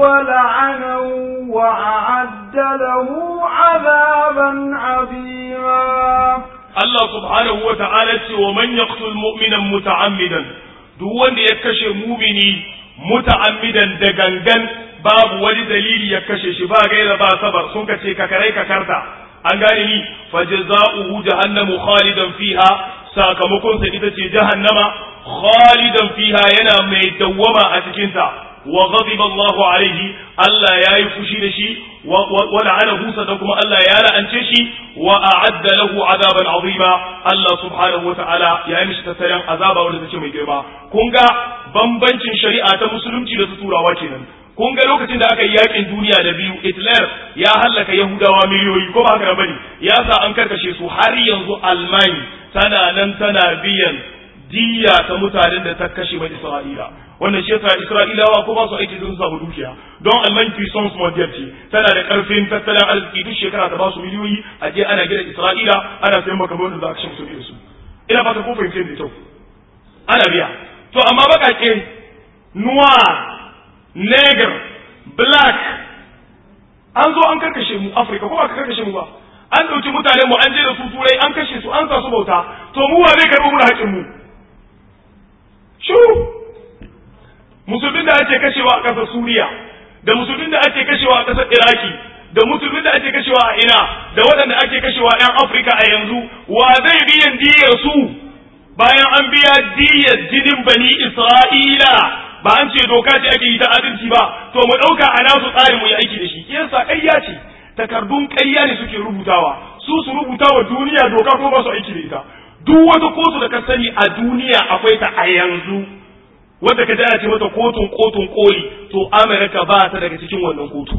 Speaker 2: ولعنه وأعد له عذابا عظيما
Speaker 1: Allah subhanahu wa ta'ala ce wa man yaqtul mu'minan muta'ammidan duk wanda ya kashe mumini muta'ammidan da gangan babu wani dalili ya kashe shi ba gaira ba sabar sun kace ka karai ka karta an gane ni fajza'uhu jahannamu khalidan fiha sakamakon sa ita ce jahannama khalidan fiha yana mai dawwama a cikin ta wa ghadiba Allah alaihi Allah yayi fushi da shi wa la'anahu sannan kuma Allah ya la'ance shi wa a'adda lahu azaban azima Allah subhanahu wa ta'ala ya yi mishi tattalin azaba wanda take mai girma kun ga bambancin shari'a ta musulunci da su turawa kenan kun ga lokacin da aka yi yakin duniya da biyu Hitler ya hallaka Yahudawa miliyoyi ko ba haka bane ya sa an karkashe su har yanzu Almani tana nan tana biyan diya ta mutanen da ta kashe mai Isra'ila wannan shi yasa Isra'ilawa ko ba su aiki sun samu dukiya don Alman puissance mondial ce tana da karfin tattalin arziki duk shekara ta ba su miliyoyi a je ana gina Isra'ila ana sayan makamai da za a kashe musu da su ina fata ko fahimce da kyau ana biya to amma bakake noir neger black an zo an karkashe mu Afirka ko ba ka karkashe mu ba an ɗauki mutane mu an je da su turai an kashe su an sa su bauta to mu wa zai karɓi mu da haƙƙin mu shuru musulmin da ake kashewa a ƙasar suriya da musulmin da ake kashewa a ƙasar iraki da musulmin da ake kashewa a ina da waɗanda ake kashewa 'yan afirka a yanzu wa zai biyan diyar su bayan an biya diyar jinin bani isra'ila ba an ce doka ce ake yi ta adalci ba to mu ɗauka a nasu tsarin mu yi aiki da shi yasa ƙarya ce takardun ƙarya ne suke rubutawa su su rubuta wa duniya doka ko ba su aiki da ita duk wata kotu da ka sani a duniya akwai ta a yanzu wadda ka ana ce mata kotun kotun koli to Amerika ba ta daga cikin wannan kotu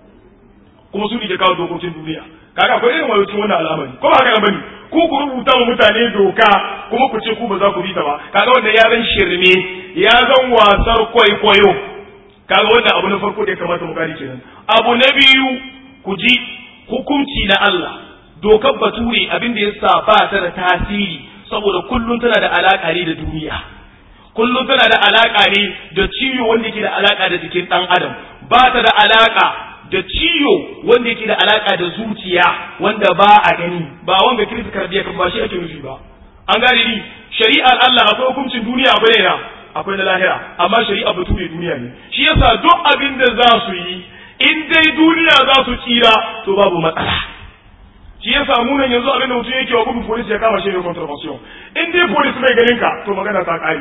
Speaker 1: kuma su ne ke kawo dokokin duniya kaga akwai irin wayocin wannan al'amari ko ba haka bane ku ku rubuta wa mutane doka kuma ku ce ku ba za ku bi ta ba kaga wanda ya zan shirme ya zan wasar kwaikwayo kaga wannan abu na farko da ya kamata mu gane kenan abu na biyu ku ji hukunci na Allah dokar bature abin da yasa ba ta da tasiri saboda kullum tana da alaka ne da duniya kullum tana da alaka ne da ciwo wanda yake da alaka da jikin dan adam ba ta da alaka da ciwo wanda yake da alaka da zuciya wanda ba a gani ba wanda kirista kardiya kan ba shi ake nufi ba an gane ni shari'ar Allah akwai hukuncin duniya akwai ne akwai na lahira amma shari'a bature duniya ne shi yasa duk abin da za su yi in dai duniya za su tsira to babu matsala shi yasa mu nan yanzu abin da mutum yake wa gudun polisi ya kama shi ne contravention in dai polisi bai ganin ka to magana ta kare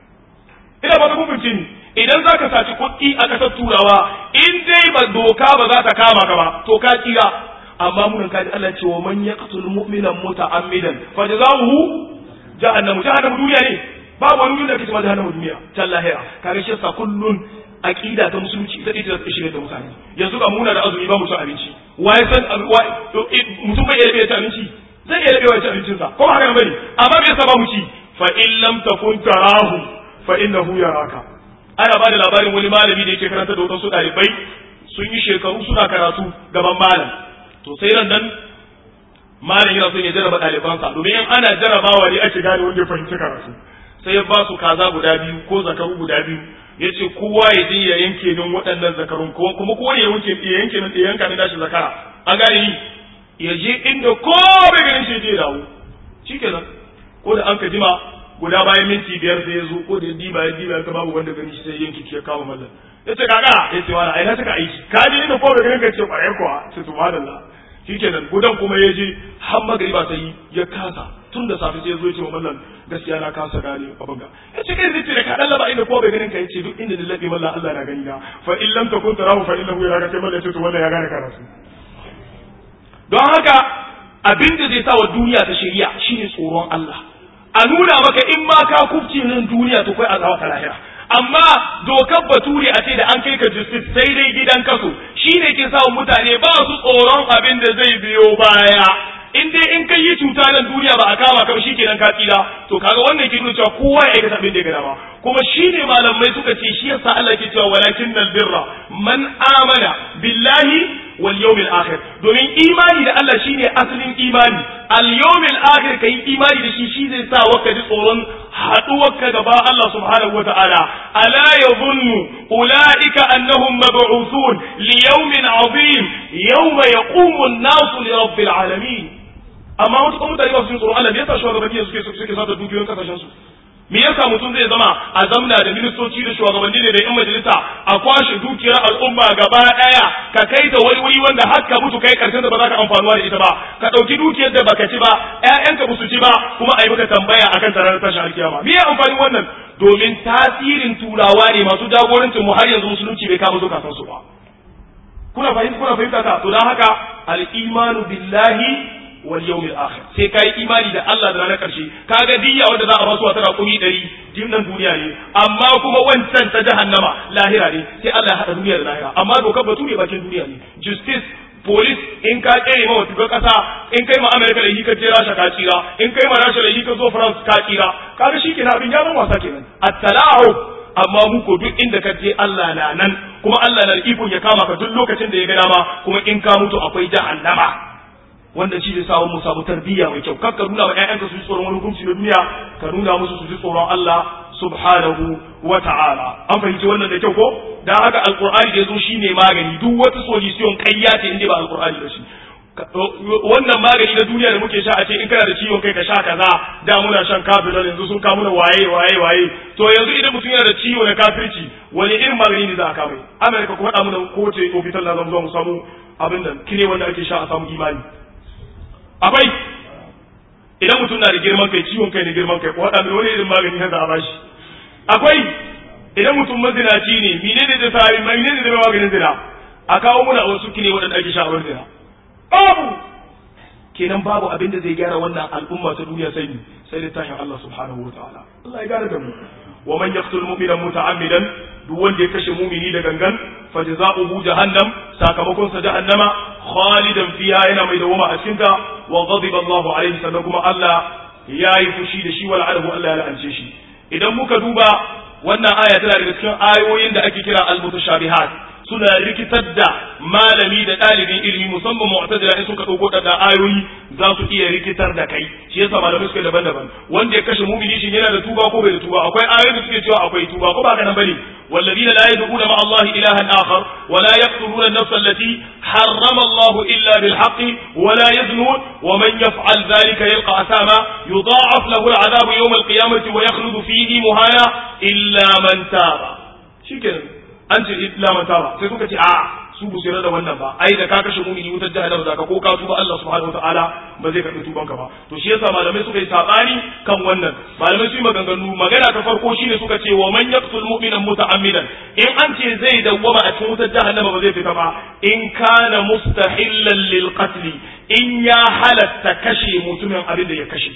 Speaker 1: ina ba ta hukunci ni idan za ka saci kuɗi a ƙasar turawa in dai ba doka ba za ta kama ka ba to ka tsira amma mun kaji Allah ce wa man yaqtul mu'minan muta'ammidan fa jazaohu jahannamu jahannamu duniya ne babu wani duniya kace ma jahannamu duniya ta lahira kaga shi sa kullun aqida ta musulunci ita ce ta shirye da mutane yanzu ga muna da azumi ba mu ci abinci waye san mutum bai iya ci abinci zai iya rabewa ci abincinsa ko ba haka bane amma me yasa ba mu ci fa in lam takun tarahu fa innahu yaraka ana ba da labarin wani malami da yake karanta da wasu ɗalibai sun yi shekaru suna karatu gaban malam to sai ran nan malam yana son ya jarraba ɗalibansa domin in ana jarrabawa ne ake gane wanda ya fahimci karatu sai ya ba su kaza guda biyu ko zakaru guda biyu ya ce kowa ya je ya yanke min waɗannan zakarun kuma kowa ya yanke ya yanke min ya yanka min nashi zakara an gane ni ya je inda ko bai ganin shi je dawo shikenan ko da an ka jima guda bayan minti biyar sai ya zo ko da ya diba ya diba ka babu wanda gani shi sai yanki ya kawo mallan ya ce kaga ya ce wani aina suka aiki ka je inda ko bai ganin ka ce kwarai kuwa ce subhanallah shikenan gudan kuma ya je har magriba sai ya kasa tun da safe sai ya zo ya ce mallan gaskiya na kasa gane abin ga ya ce kai zai ce da ka dallaba inda ko bai ganin ka ya ce duk inda lallabe mallan Allah na gani na fa in lam takun tarahu fa innahu yaraka sai mallan ya ce to wannan ya gane karatu don haka abin da zai sa wa duniya ta shari'a shine tsoron Allah a nuna maka in ma ka kubce nan duniya to kai azaba ta lahira amma dokar bature a ce da an kai ka justice sai dai gidan kaso shine ke sa mutane ba su tsoron abin da zai biyo baya in dai in kai yi cuta nan duniya ba a kama ka shi kenan ka tsira to kaga wannan ke nuna cewa kowa ya aikata abin da ya gada ba kuma shine malamai suka ce shi yasa Allah ke cewa walakin birra man amana billahi wal yawmil akhir domin imani da Allah shine asalin imani al yawmil akhir kai imani da shi shi zai sa waka ji tsoron haduwarka gaba Allah subhanahu wata'ala ala yadhunnu ulaika annahum mab'uthun li yawmin 'azim yawma yaqumu an-nasu li rabbil alamin amma wasu mutane ba su tsoron Allah me yasa shugabanni suke suke sata dukiyoyin kasashen su me yasa mutum zai zama a zamna da ministoci da shugabanni ne da yan majalisa a kwashe dukiyar al'umma gaba daya ka kai ta wani wuri wanda har ka mutu kai karshen da ba za ka amfanuwa da ita ba ka dauki dukiyar da baka ci ba ƴaƴanka ba su ci ba kuma a yi maka tambaya akan tarar tashin alkiyama me ya amfanin wannan domin tasirin turawa ne masu jagorancin mu har yanzu musulunci bai kama zukatan su ba kuna fahimta kuna fahimta ta to dan haka al-imanu billahi wal yawmil akhir sai kai imani da Allah da ranar karshe kaga diyya wanda za a basu wata raƙumi ɗari jimnan duniya ne amma kuma wancan ta jahannama lahira ne sai Allah ya haɗa duniya da lahira amma dokar batu ne bakin duniya ne justice police in ka kere ma wata ƙasa in kai ma America da yi ka je Rasha ka tsira in kai ma Rasha da yi ka zo France ka tsira kaga shi kenan abin ya zama wasa kenan at-talahu amma mu ko duk inda ka je Allah na nan kuma Allah na iko ya kama ka duk lokacin da ya ga dama kuma in ka mutu akwai jahannama wanda shi zai samu mu samu tarbiyya mai kyau kar ka nuna wa ƴaƴanka su ji tsoron wani hukunci na duniya ka nuna musu su ji tsoron Allah subhanahu wa ta'ala an fahimci wannan da kyau ko dan haka alqur'ani da yazo shine magani duk wata solution ƙarya ce inda ba alqur'ani ba shi wannan magani na duniya da muke sha a ce in kana da ciwon kai ka sha kaza da muna shan kafirol yanzu sun kawo muna waye waye waye to yanzu idan mutum yana da ciwo na kafirci wani irin magani ne za a kama amerika ku faɗa mana ko ce ofital na zama mu samu abin da kine wanda ake sha a samu imani akwai idan mutum na da girman kai ciwon kai da girman kai ko haɗa mai wani irin magani na za a bashi akwai idan mutum mazinaci ne mine ne da sami mine ne da maganin zina a kawo muna wasu kine waɗanda ake sha a wani zina babu kenan babu abin da zai gyara wannan al'umma ta duniya sai sai littafin Allah subhanahu wa ta'ala Allah ya gyara da mu wa man yaqtul mu'mina muta'ammidan duk wanda ya kashe mumini da gangan fajza'uhu jahannam sakamakon sa jahannama khalidan fiha yana mai dawama a cikin ta wa ghadiba Allahu alaihi sannan kuma Allah yayi fushi da shi wal alahu Allah ya la'ance shi idan muka duba wannan aya tana daga cikin ayoyin da ake kira al-mutashabihat suna rikitar da malami da ɗalibin ilimi musamman mu'tazila in suka ɗauko da ayoyi za su iya rikitar da kai shi yasa malamai suke daban-daban wanda ya kashe mumini shi yana da tuba ko bai da tuba akwai ayoyi da suke cewa akwai tuba ko ba kana bane والذين لا يدعون مع الله إلها آخر ولا يقتلون النفس التي حرم الله إلا بالحق ولا يزنون ومن يفعل ذلك يلقى أثاما يضاعف له العذاب يوم القيامة ويخلد فيه مهانا إلا من تاب شكرا an ce illa man taba sai suka ce a su bu da wannan ba ai da ka kashe mumini wutar jahannama zaka ko ka tuba Allah subhanahu wataala ba zai karbi tuban ka ba to shi yasa malamai suka yi sabani kan wannan malamai su yi maganganu magana ta farko shine suka ce wa man yaqtul mu'mina muta'ammidan in an ce zai dawwama a cikin wutar jahannama ba zai fita ba in kana mustahillan lil qatl in ya halatta kashe mutumin abin da ya kashe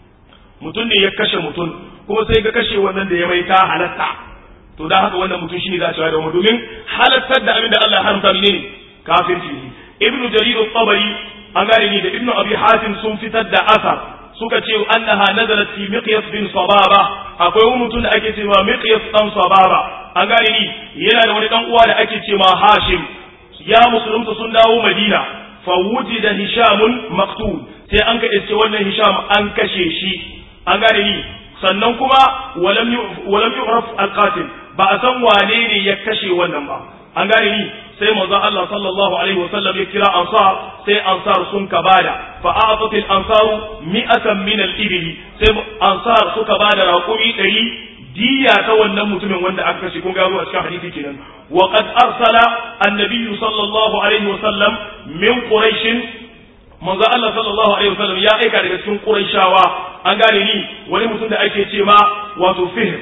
Speaker 1: mutum ne ya kashe mutum kuma sai ga kashe wannan da ya mai ta halatta to da haka wannan mutum shine za a cewa da domin halattar da abin da Allah ya haramta ne kafirci ne ibnu jarir al-tabari an gane ni da ibnu abi hatim sun fitar da asar suka ce annaha nazalat fi miqyas bin sababa akwai wani mutum da ake cewa miqyas dan sababa an gane ni yana da wani dan uwa da ake cewa hashim ya musulunta sun dawo madina fa wujida hishamun maqtul sai an ka iske wannan hisham an kashe shi an gane ni sannan kuma walam yu'raf al-qatil ba a san wane ne ya kashe wannan ba an gane ni sai manzon Allah sallallahu alaihi wasallam ya kira ansar sai ansar sun ka bada fa a'tat al-ansar mi'atan min al-ibli sai ansar suka bada raƙumi ɗari diya ta wannan mutumin wanda aka kashe kun gano a cikin hadisi kenan wa qad arsala an-nabiy sallallahu alaihi wasallam min quraish manzo Allah sallallahu alaihi wasallam ya aika daga cikin quraishawa an gane ni wani mutum da ake ce ma wato fihr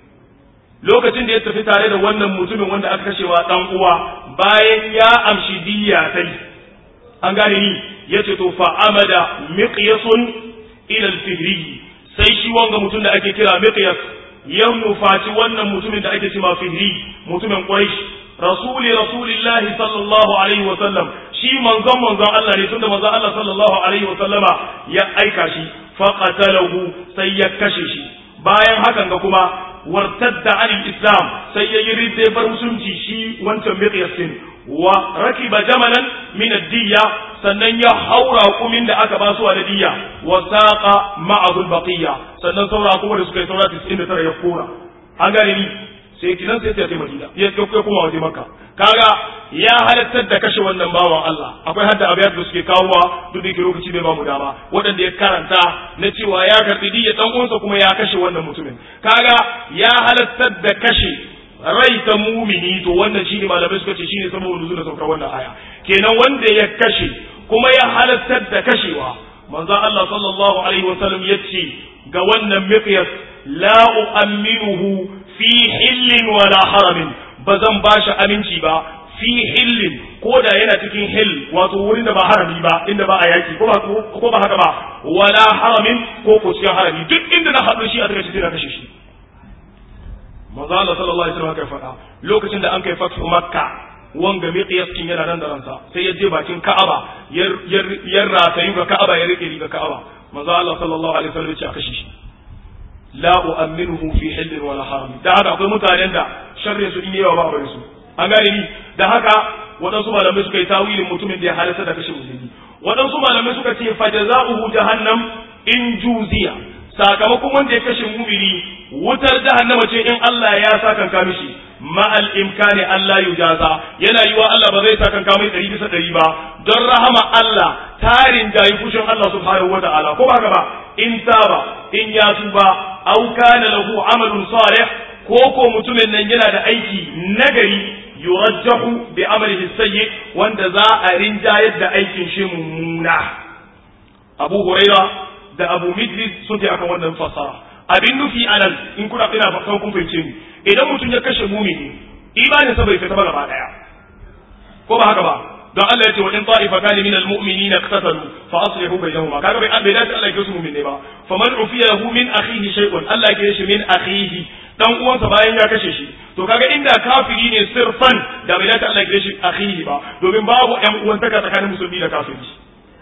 Speaker 1: lokacin da ya tafi tare da wannan mutumin wanda aka kashewa dan uwa bayan ya amshi diyya sai an gane ni yace to fa amada miqyasun ila al-fihri sai shi wanga mutum da ake kira miqyas ya nufaci wannan mutumin da ake cewa fihri mutumin quraish rasuli rasulillahi sallallahu alaihi wa sallam shi manzon manzon Allah ne tunda manzon Allah sallallahu alaihi wa sallama ya aika shi fa qatalahu sai ya kashe shi bayan hakan ga kuma wartadda an islam sai ya yi ridda bar musulunci shi wancan miqyas din wa rakiba jamalan min ad-diyya sannan ya haura kumin da aka ba su a diyya wa saqa ma'ahu al-baqiyya sannan saura kuma da suka yi saura 99 ya kora an gane ni sai kinan sai ta Madina ya kai kuma waje Makka kaga ya halattar da kashe wannan bawan Allah akwai hadda abiyat da suke kawowa duk da lokaci bai ba mu dama waɗanda ya karanta na cewa ya karbi diyya dan uwansa kuma ya kashe wannan mutumin kaga ya halattar da kashe rai ta mumini to wannan shine malamai suka ce shine saboda nuzul da saukar wannan aya kenan wanda ya kashe kuma ya halattar da kashewa manzo Allah sallallahu alaihi wasallam yace ga wannan miqyas la u'minuhu fi hillin wala haramin bazan bashi aminci ba fi hillin ko da yana cikin hill wato wurin da ba harami ba inda ba a yaki ko ba ko ba haka ba wala haramin ko ko cikin harami duk inda na haɗu shi a take shi na kashe shi manzo Allah sallallahu alaihi wasallam kai faɗa lokacin da an kai fatu makka wanga miqyas kin yana nan da ransa sai ya je bakin ka'aba ya ratayu ga ka'aba ya rike ga ka'aba manzo Allah sallallahu alaihi wasallam ya ce a kashe shi la u'minuhu fi hillin wala haram da haka akwai mutanen da sharri su in yawa ba a su an gane ni da haka waɗansu malamai suka yi tawilin mutumin da ya halatta da kashe musulmi waɗansu malamai suka ce fa jazaohu jahannam in juziya sakamakon wanda ya kashe mumini wutar jahannama ce in Allah ya sa kanka mishi ma'al imkani Allah yujaza yana yiwa Allah ba zai sa kanka mai ɗari bisa ɗari ba don rahama Allah tarin jayi fushin Allah subhanahu wa ta'ala ko ba haka ba in taba in ya tuba aw kana lahu amalun salih ko ko mutumin nan yana da aiki nagari yurajjahu bi amalihi sayyi wanda za a rinjayar da aikin shi mummuna Abu Huraira da Abu Midris sun ce akan wannan fasara abin nufi anan in kuna ina fatan kun fahimce ni idan mutum ya kashe mumini imanin sa bai fita ba gaba daya ko ba haka ba don Allah ya ce wa in ta'ifatan min almu'minina iqtatalu fa aslihu bainahuma kaga bai bai dace Allah ya kisu mu'min ne ba fa man ufiya lahu min akhihi shay'un Allah ya kishi min akhihi dan uwansa bayan ya kashe shi to kaga inda kafiri ne sirfan da bai dace Allah ya kishi akhihi ba domin babu ƴan uwantaka tsakanin musulmi da kafiri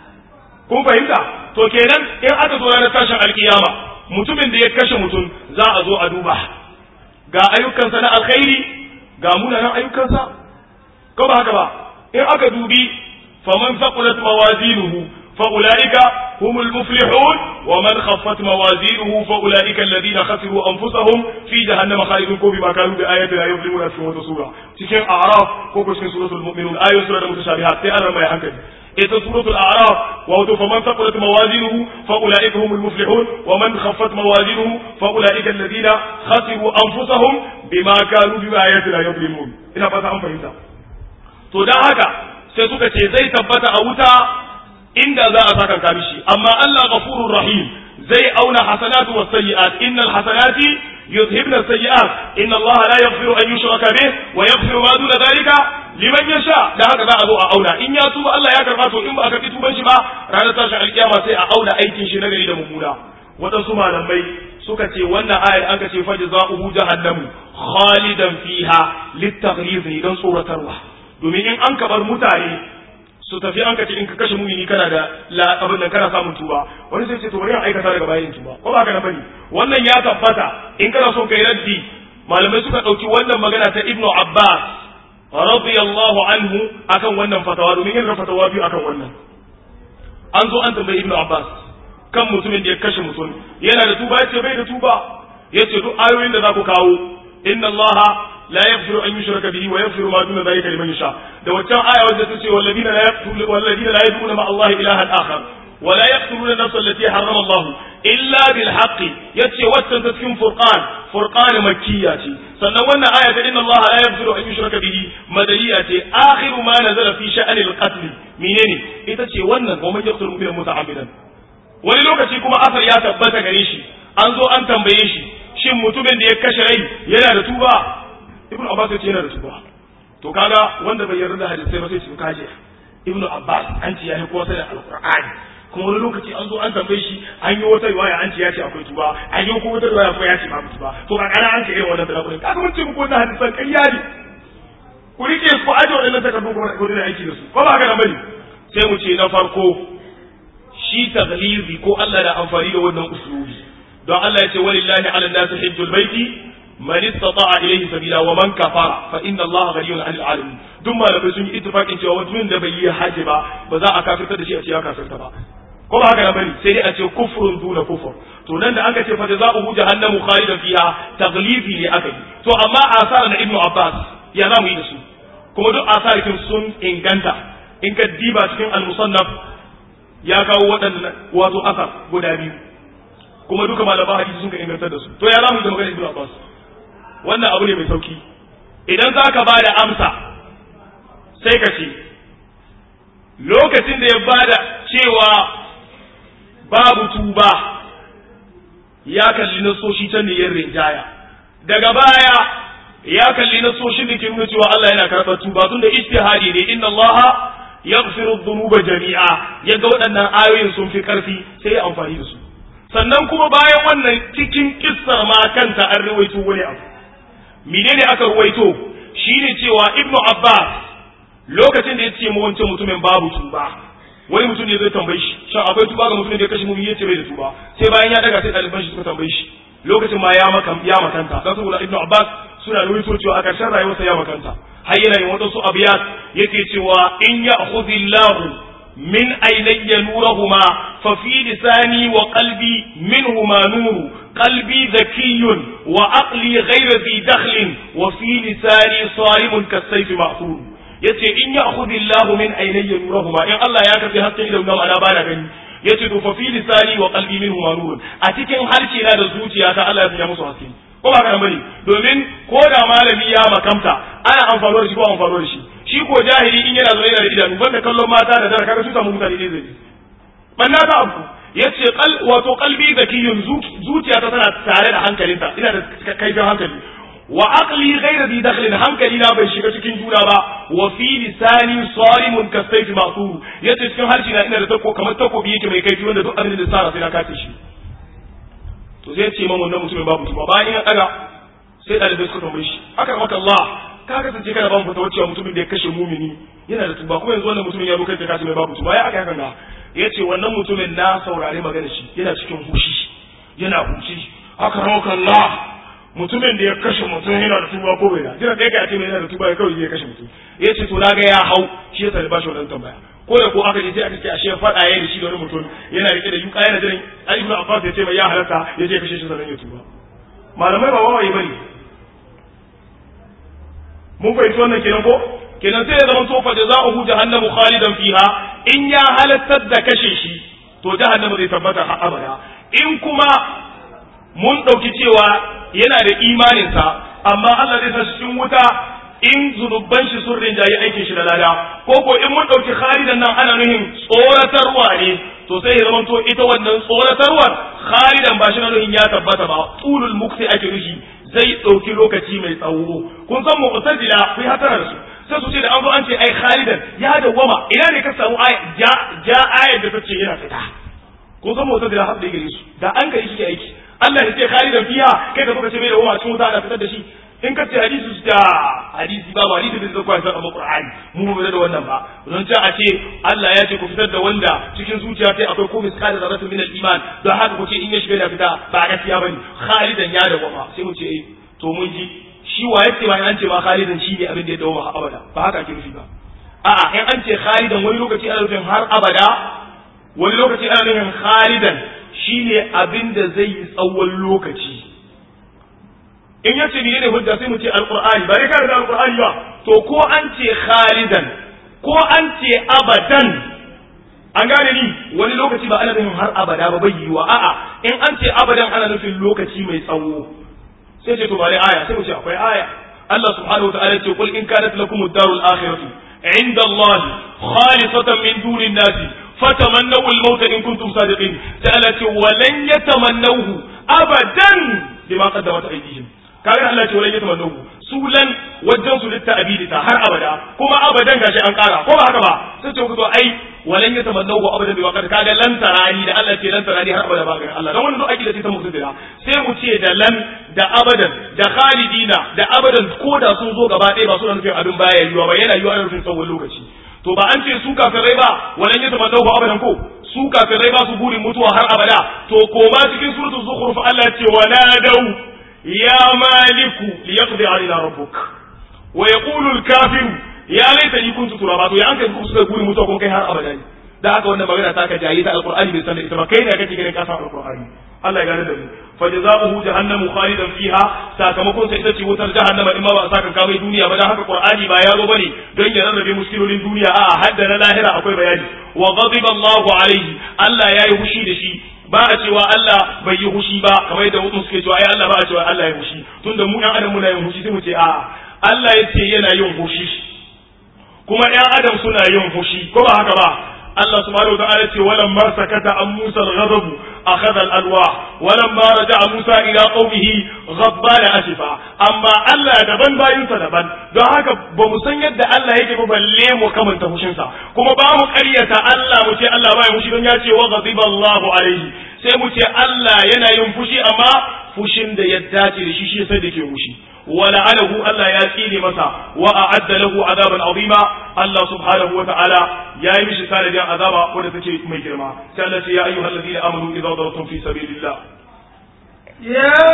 Speaker 1: kun fahimta to kenan in aka zo ranar tashin alkiyama mutumin da ya kashe mutum za a zo a duba ga ayyukansa na alkhairi ga munanan ayyukansa ko ba haka ba in aka dubi faman faqulat mawazinuhu fa ulaika humul muflihun wa man khaffat mawazinuhu fa ulaika alladhina khasiru anfusahum fi jahannama khalidun ko bima kanu bi ayatina yuzlimuna fi wata sura cikin a'raf ko ko cikin suratul mu'minun ayoyin sura da mutashabihat sai an mai hankali ita suratul a'raf wa wato faman faqulat mawazinuhu fa ulaika humul muflihun wa man khaffat mawazinuhu fa ulaika alladhina khasiru anfusahum bima kanu bi ayatina yuzlimun ina fata an fahimta to dan haka sai suka ce zai tabbata a wuta inda za a saka ka mishi amma Allah ghafurur rahim zai auna hasanatu was sayyi'at innal hasanati yuzhibna sayyi'at inna Allah la yaghfiru an yushraka bih wa yaghfiru ma duna dhalika liman yasha da haka za a zo a auna in ya tuba Allah ya karba to in ba a karbi tuban shi ba ranar tashin alkiyama sai a auna aikin shi na gari da mummuna waɗansu malamai suka ce wannan ayar aka ce fa jazaohu jahannamu khalidan fiha litaghliz don tsoratarwa domin in an kabar mutane su tafi an kace in ka kashe mumini kana da abin nan kana samun tuba wani sai ce to bari an aikata daga bayan tuba ko ba ka na bane wannan ya tabbata in kana so kai raddi malamai suka dauki wannan magana ta ibnu abbas radiyallahu anhu akan wannan fatawa domin yin fatawa biyu akan wannan an zo an tambayi ibnu abbas kan mutumin da ya kashe mutum yana da tuba yace bai da tuba yace duk ayoyin da za ku kawo inna allaha لا يغفر أن يشرك به ويغفر ما دون ذلك لمن يشاء ده وكان آية وجدت والذين لا يقتلون والذين لا يدعون مع الله إلها آخر ولا يقتلون النفس التي حرم الله إلا بالحق يتشي وتنتسكن فرقان فرقان مكية سنوانا آية إن الله لا يغفر أن يشرك به مدنية آخر ما نزل في شأن القتل منين يتشي وانا ومن يقتل مؤمنا متعمدا wani lokaci kuma asar ya tabbata gare shi an zo an tambaye shi shin mutumin da ya kashe rai yana da tuba ibn abbas ya ce yana da tuba to kaga wanda bai yarda da hadisai ba sai su kaje ibn abbas an ce yayi ko sai alqur'ani kuma wani lokaci an zo an tambaye shi an yi wata riwaya an ce ya ce akwai tuba an yi kuma wata riwaya ko ya ce babu tuba to ka kana an ce irin wannan talakurin kaga mun ce muku wannan hadisan ƙarya ne ku rike ku aje wannan takardu kuma ku dina aiki da su ko ba haka nan bane sai mu ce na farko shi taghlizi ko Allah da amfani da wannan usulubi don Allah ya ce walillahi ala nasi hajjul baiti man istata'a ilayhi sabila wa man kafara fa inna Allah ghaniyun 'anil 'alamin duk malamai sun yi ittifaqin cewa mutumin da bai yi haji ba ba za a kafirta da shi a ce ya kafirta ba ko ba haka na bari sai dai a ce kufrun duna kufur to nan da aka ce fa jazaohu jahannamu khalidan fiha taghlifi ne aka yi to amma asar na ibnu abbas ya za mu yi da su kuma duk asarikin sun inganta in ka diba cikin al-musannaf ya kawo waɗannan wato asar guda biyu kuma duka malaman hadisi sun ka ingantar da su to ya za mu yi da magana ibnu abbas wannan abu ne mai sauki idan za ka ba da amsa sai ka ce lokacin da ya bada cewa babu tuba ya kalli nasoshi ta niyyar rinjaya daga baya ya kalli nasoshin da ke nuna cewa Allah yana karɓar tuba tun da ijtihadi ne inna Allah yaghfiru dhunuba jami'a yaga waɗannan ayoyin sun fi ƙarfi sai ya amfani da su sannan kuma bayan wannan cikin kissar ma kanta an rawaito wani abu menene aka ruwaito shine cewa ibnu abbas lokacin da ya ce mu wancan mutumin babu tuba wani mutum ne zai tambaye shi shan akwai tuba ga mutumin da ya kashe mu yace bai da tuba sai bayan ya daga sai ɗaliban shi suka tambaye shi lokacin ma ya maka ya makanta dan saboda ibnu abbas suna ruwaito cewa a ƙarshen rayuwarsa ya makanta har yana yin wadansu abiyat yake cewa in ya'khudhillahu min aynayya nurahuma fa fi lisani wa qalbi minhuma nuru qalbi dhakiyyun wa aqli ghayra dhi dakhlin wa fi lisani sarimun kasayfi ma'thur yace in ya'khudhillahu min aynayya nurahuma in Allah ya karbi hasken idan nawa ana bana gani yace to fa fi lisani wa qalbi minhuma nurun a cikin harshe na da zuciyata Allah ya sanya musu haske ko ba kana bane domin ko da malami ya makamta ana amfano da shi ko amfano da shi shi ko jahili in yana zaune da idanu banda kallon mata da dara kaga su samu mutane ne zai banna ta abu yace kal wato qalbi zakiyun zuciya ta tana tare da hankalinta ina da kaifin hankali wa aqli ghayra bi dakhlin hankali na bai shiga cikin juna ba wa fi lisani salimun kasayfi ma'thur yace cikin harshe na ina da tako kamar takobi yake mai kaifi wanda duk abin da sa sai na kace shi to zai ce man wannan mutumin babu tuba bayan ya daga sai dalibai suka tambaye shi haka maka Allah ka kasance kana ba mu fatawa cewa mutumin da ya kashe mumini yana da tuba kuma yanzu wannan mutumin ya zo kai ka kace mai babu tuba ya aka haka ya ce wannan mutumin na saurari magana shi yana cikin hushi yana hushi haka maka Allah mutumin da ya kashe mutum yana da tuba ko bai da jira kai ka ce mai yana da tuba ya kawai ya kashe mutum ya ce to na ga ya hau shi ya taliba shi wannan tambaya ko da ko aka je sai aka ce ashe faɗa yayin da shi da wani mutum yana rike da yuka yana jiran Ali ibn Abbas ya ce mai ya halarta ya je kashe shi sannan ya tuba malamai ba wawaye bane mun fahimci wannan kenan ko kenan sai ya zama to fa jazaohu jahannamu khalidan fiha in ya halattar da kashe shi to jahannama zai tabbata har abada in kuma mun ɗauki cewa yana da imaninsa amma Allah zai sa shi cikin wuta in zunuban shi sun rinjayi aikin shi da lada ko ko in mun ɗauki khalidan nan ana nuhin tsoratarwa ne to sai ya zama to ita wannan tsoratarwar khalidan ba shi na nuhin ya tabbata ba tulul mukti ake nushi zai ɗauki lokaci mai tsawo kun san mu'tazila ku hatara da su sai su ce da an zo an ce ai khalidan ya dawwama ina ne ka samu ja ja ayar da ta ce yana fita kun san mu'tazila har da gare su da an kai shi aiki Allah ya ce khalidan fiha kai da kuka ce bai dawwama cikin wuta ana fitar da shi in ka ce hadisi su da hadisi ba hadisi da zai kwaya san amma qur'ani mu ba da wannan ba don ce a ce Allah ya ce ku fitar da wanda cikin zuciya sai akwai ko miskal da zaratu min al-iman don haka ku ce in ya shiga da fita ba gaskiya bane khalidan ya dawwama sai mu ce eh to mun ji shi wa yake ba an ce ma khalidan shi ne abin da ya dawwama abada ba haka ake nufi ba a'a in an ce khalidan wani lokaci ana nufin har abada wani lokaci ana nufin khalidan shine abin da zai yi tsawon lokaci in ya ce ne hujja sai mu ce alqur'ani ba dai ka da alqur'ani ba to ko an ce khalidan ko an ce abadan an gane ni wani lokaci ba ana nufin har abada ba bai yiwa a'a in an ce abadan ana nufin lokaci mai tsawo sai ce to ba dai aya sai mu ce akwai aya Allah subhanahu wa ta'ala ce qul in kanat lakum ad-darul akhiratu inda Allah khalisatan min dunin nasi fatamannaw al-maut in kuntum sadiqin ta'ala ce walan yatamannahu abadan bima qaddamat aydihim kaga Allah ce walan yatamannahu sulan wajen su litta abidita har abada kuma abadan gashi an kara ko ba haka ba sai ce to ai walan yatamannahu abadan bima qad kaga lan tarani da Allah ce lan tarani har abada ba ga Allah dan wannan akida ce ta musulmi sai mu ce da lan da abadan da khalidina da abadan ko da sun zo gaba ɗaya ba suna nufin abin baya yiwa ba yana yiwa ana nufin tsawon lokaci to ba an ce su kafirai ba walan yatamannahu abadan ko su kafirai ba su burin mutuwa har abada to koma cikin suratul zukhruf Allah ce wala dau ya maliku liyaqdi alaina rabbuk wa yaqulu al-kafiru ya laitani kuntu turaba to ya an kai kusa guri mutuwa ko kai har abada ne da haka wannan magana ta ka jayi ta alqur'ani bai san da ita ba kai ne kake ganin ka san alqur'ani Allah ya gane da mu fa jazaohu jahannamu khalidan fiha sakamakon sa ita ce wutar jahannama in ma ba saka kawai duniya ba dan haka qur'ani ba ya zo bane don ya rarrabe muskilolin duniya a'a hadda na lahira akwai bayani wa ghadiba Allahu alaihi Allah yayi hushi da shi ba a cewa Allah bai yi hushi ba kamar yadda mutum suke cewa ai Allah ba a cewa Allah ya hushi tunda mu ɗan adam muna yin hushi sai mu ce a'a Allah ya ce yana yin hushi kuma ɗan adam suna yin fushi ko ba haka ba Allah subhanahu wa ta'ala ce walam ma sakata an Musa al-ghadab akhadha al-alwa walam ma raja'a Musa ila qaumihi ghadban asifa amma Allah daban bayin sa daban don haka ba mu san yadda Allah yake ba balle mu kamanta fushin sa kuma ba mu ƙaryata Allah mu ce Allah ba ya fushi don ya ce wa ghadiba Allahu alaihi sai mu ce Allah yana yin fushi amma fushin da ya dace da shi shi sai da ke fushi ولعنه ألا ياتيني مسا وأعد له عذابا عظيما الله سبحانه وتعالى يا يمشي كان جاء عذابا ولا تشي ميكرما سألت يا أيها الذين آمنوا إذا ضربتم في سبيل الله
Speaker 2: يا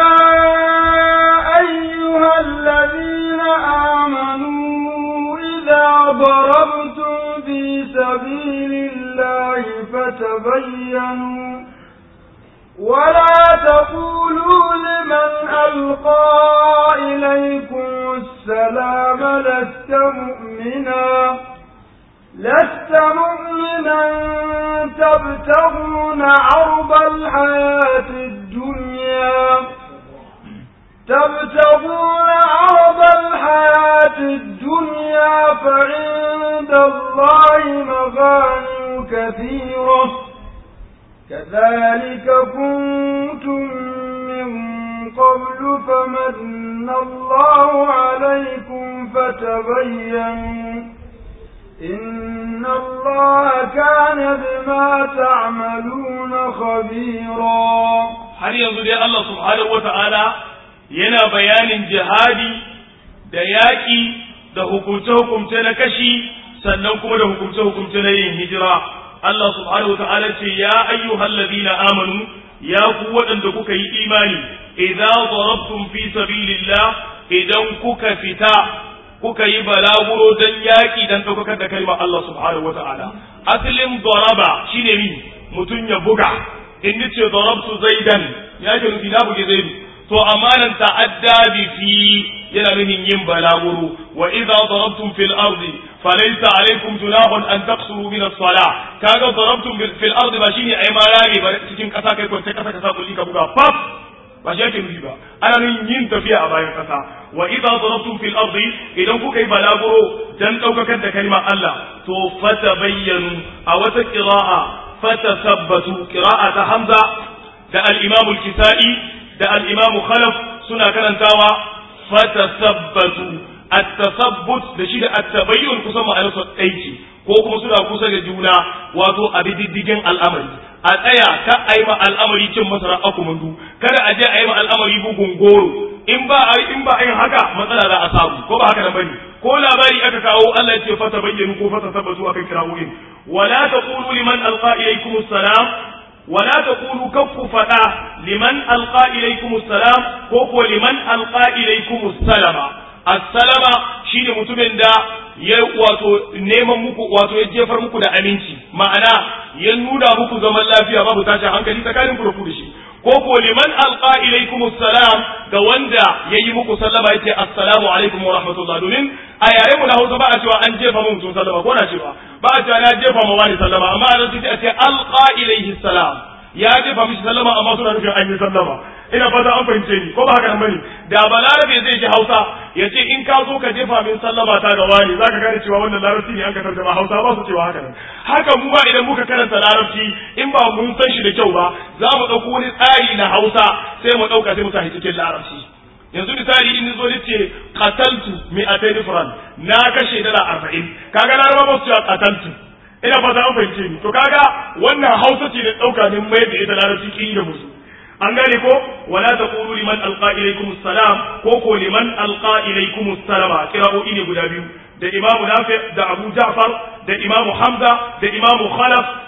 Speaker 2: أيها الذين آمنوا إذا ضربتم في سبيل الله فتبينوا ولا تقولوا لمن ألقى إليكم السلام لست مؤمنا لست مؤمنا تبتغون عرض الحياة الدنيا تبتغون عرض الحياة الدنيا فعند الله مغانم كثيرة كذلك كنتم من قبل فمن الله عليكم فتبينوا إن الله كان بما تعملون خبيرا
Speaker 1: har yanzu dai Allah subhanahu wa ta'ala yana bayanin jihadi da yaƙi da hukumce-hukumce na kashi sannan kuma da hukumce-hukumce na yin hijira Allah subhanahu wa ta'ala ce ya ayyuhal ladina amanu ya ku waɗanda kuka yi imani idza darabtum fi sabilillah idan kuka fita kuka yi balaguro dan yaki dan ɗaukakar da kalmar Allah subhanahu wa ta'ala asalin daraba shine mi mutum ya buga in ce darabtu zaidan ya ce nufi na buge zaidu to amanan ta'adda bi fi yana nufin yin balaguro wa idza darabtum fil ardi falaysa alaykum junahun an taqsuru min as-salah kaga darabtum fil ardi ba shine ai marami ba cikin kasa kai kwance kasa kasa kulli ka buga pap ba shi yake nufi ba ana nufin yin tafiya a bayan kasa wa idza darabtum fil ardi idan kuka yi balaguro dan daukakar da kalmar Allah to fatabayyanu a wata qira'a fatasabbatu qira'a ta Hamza da al-Imam al-Kisa'i da al-Imam Khalaf suna karantawa fatasabbatu at-tasabbut da shi da at-tabayyun kusan ma'anarsa ɗaya ko kuma suna kusa da juna wato a diddigin al'amari a tsaya ka a yi ma al'amari cin masara akumundu kada a je a yi ma al'amari bugun goro in ba a in ba a yin haka matsala za a samu ko ba haka nan bane ko labari aka kawo Allah ya ce fata bayyanu ko fata tabbatu akan kirawoyin wala taqulu liman alqa ilaykum assalam wala taqulu kaffu fada liman alqa ilaykum assalam ko ko liman alqa ilaykum assalama assalama shine mutumin da ya wato neman muku wato ya jefar muku da aminci ma'ana ya nuna muku zaman lafiya babu tashin hankali tsakanin ku da ku da shi ko ko liman alqa ilaykum assalam ga wanda yayi muku sallama yace assalamu alaikum wa rahmatullah domin a yare mu na Hausa ba a cewa an jefa mu mutum sallama ko na cewa ba a cewa na jefa ma wani sallama amma a sai a ce alqa ilayhi salam ya jefa mishi sallama amma suna nufin an yi sallama ina fata an fahimce ni ko ba haka nan bane da balarabe zai ji hausa ya ce in ka zo ka jefa min sallama ta ga wani zaka gane cewa wannan larabci ne an ka tarjama hausa ba su cewa haka nan haka mu ba idan muka karanta larabci in ba mun san shi da kyau ba za mu ɗauko wani tsari na hausa sai mu ɗauka sai mu sa cikin larabci yanzu misali in zo ni ce qataltu mi'atayn fran na kashe dala arba'in kaga laraba ba su cewa qataltu ina fata an fahimce ni to kaga wannan hausa ce da ɗauka ne mai da ita larabci kiri da musu an gane ko wala taqulu liman alqa ilaykum assalam ko ko liman alqa ilaykum assalama kira'o'i ne guda biyu da imamu nafi da abu ja'far da imamu hamza da imamu khalaf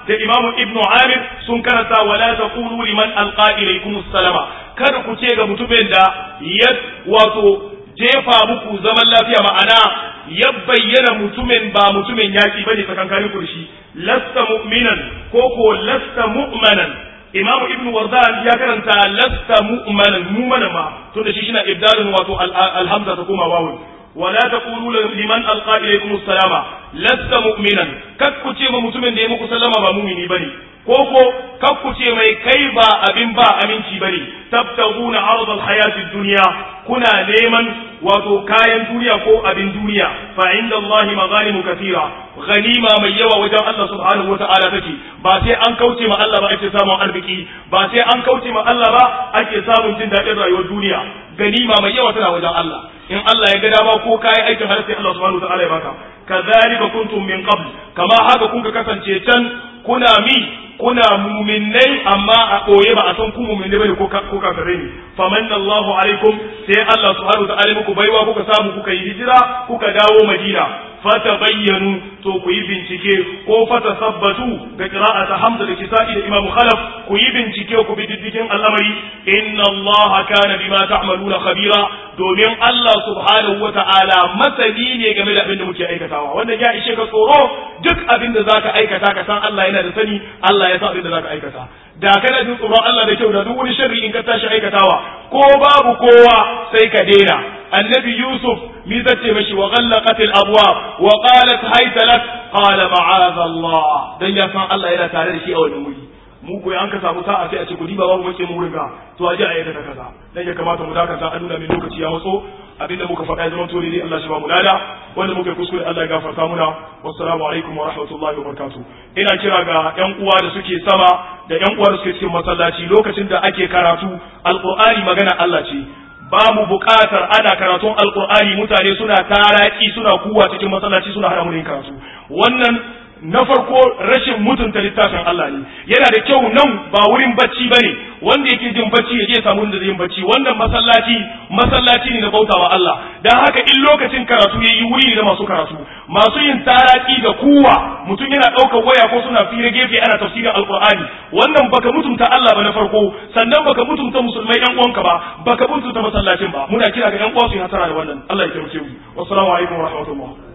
Speaker 1: da imamu ibnu amir sun karanta wala taqulu liman alqa ilaykum salama kada ku ce ga mutumin da ya wato jefa muku zaman lafiya ma'ana ya bayyana mutumin ba mutumin yaki bane tsakankanin ku da shi lasta mu'minan ko ko lasta mu'manan imam ibnu wardan ya karanta lasta mu'manan mu'manan ma tunda shi shina ibdalun wato alhamza ta koma wawun wala taqulu liman alqa ilaykum assalama lasta mu'minan kakku ce ma mutumin da ya muku sallama ba mu'mini bane ko ko kakku ce mai kai ba abin ba aminci bane tabtaguna arda alhayati dunya kuna neman wato kayan duniya ko abin duniya fa inda Allah maghanimu kathira ganima mai yawa wajen Allah subhanahu wata'ala take ba sai an kauce ma Allah ba ake samun arziki ba sai an kauce ma Allah ba ake samun jin daɗin rayuwar duniya ganima mai yawa tana wajen Allah in Allah ya ga dama ko kayan aikin har sai Allah subhanahu wata'ala ya baka kazalika kuntum min qabl kama haka kun ka kasance can kuna mi kuna muminai amma a ɓoye ba a san ku muminai bane ko kafirai ne famanna Allahu alaikum sai Allah subhanahu wa ta'ala muku baiwa kuka samu kuka yi hijira kuka dawo Madina fata bayyanu to ku yi bincike ko fata sabbatu ga qira'ata Hamza da Kisa'i da Imam Khalaf ku yi bincike ku bi diddigin al'amari inna Allah kana bima ta'maluna khabira domin Allah subhanahu wa ta'ala masani ne game da abin da muke aikatawa wannan ya ishe ka tsoro duk abin da zaka aikata ka san Allah yana da sani Allah ya san abin da zaka aikata da kana jin tsoron Allah da kyau da duk wani sharri in ka tashi aikatawa ko babu kowa sai ka daina annabi Yusuf mi zace mashi wa ghallaqat al abwab wa qalat hayta lak qala ma'adha Allah dan ya san Allah yana tare da shi a wannan wuri mu ko an ka samu sa'a sai a ce ku diba babu mace mu riga to aje a yi ta kaza dan ya kamata mu dakata an nuna min lokaci ya matso abinda muka faɗa ya zama to ne Allah shi ba mu lada wanda muka kuskure Allah ya gafarta muna wassalamu alaikum wa rahmatullahi wa barakatuh ina kira ga yan uwa da suke sama da yan uwa da suke cikin masallaci lokacin da ake karatu alqur'ani magana Allah ce ba mu buƙatar ana karatun alqur'ani mutane suna taraki suna kuwa cikin masallaci suna hana mu yin karatu wannan na farko rashin mutunta littafin Allah ne yana da kyau nan ba wurin bacci bane wanda yake jin bacci ya je samu inda zai yin bacci wannan masallaci masallaci ne na bautawa Allah dan haka in lokacin karatu yayi wuri ne na masu karatu masu yin taraki da kuwa mutum yana ɗaukar waya ko suna fira gefe ana tafsirin alqur'ani wannan baka mutunta Allah ba na farko sannan baka mutunta musulmai ɗan uwanka ba baka mutunta masallacin ba muna kira ga ɗan uwa su yi hasara da wannan Allah ya taimake mu wassalamu alaikum wa rahmatullah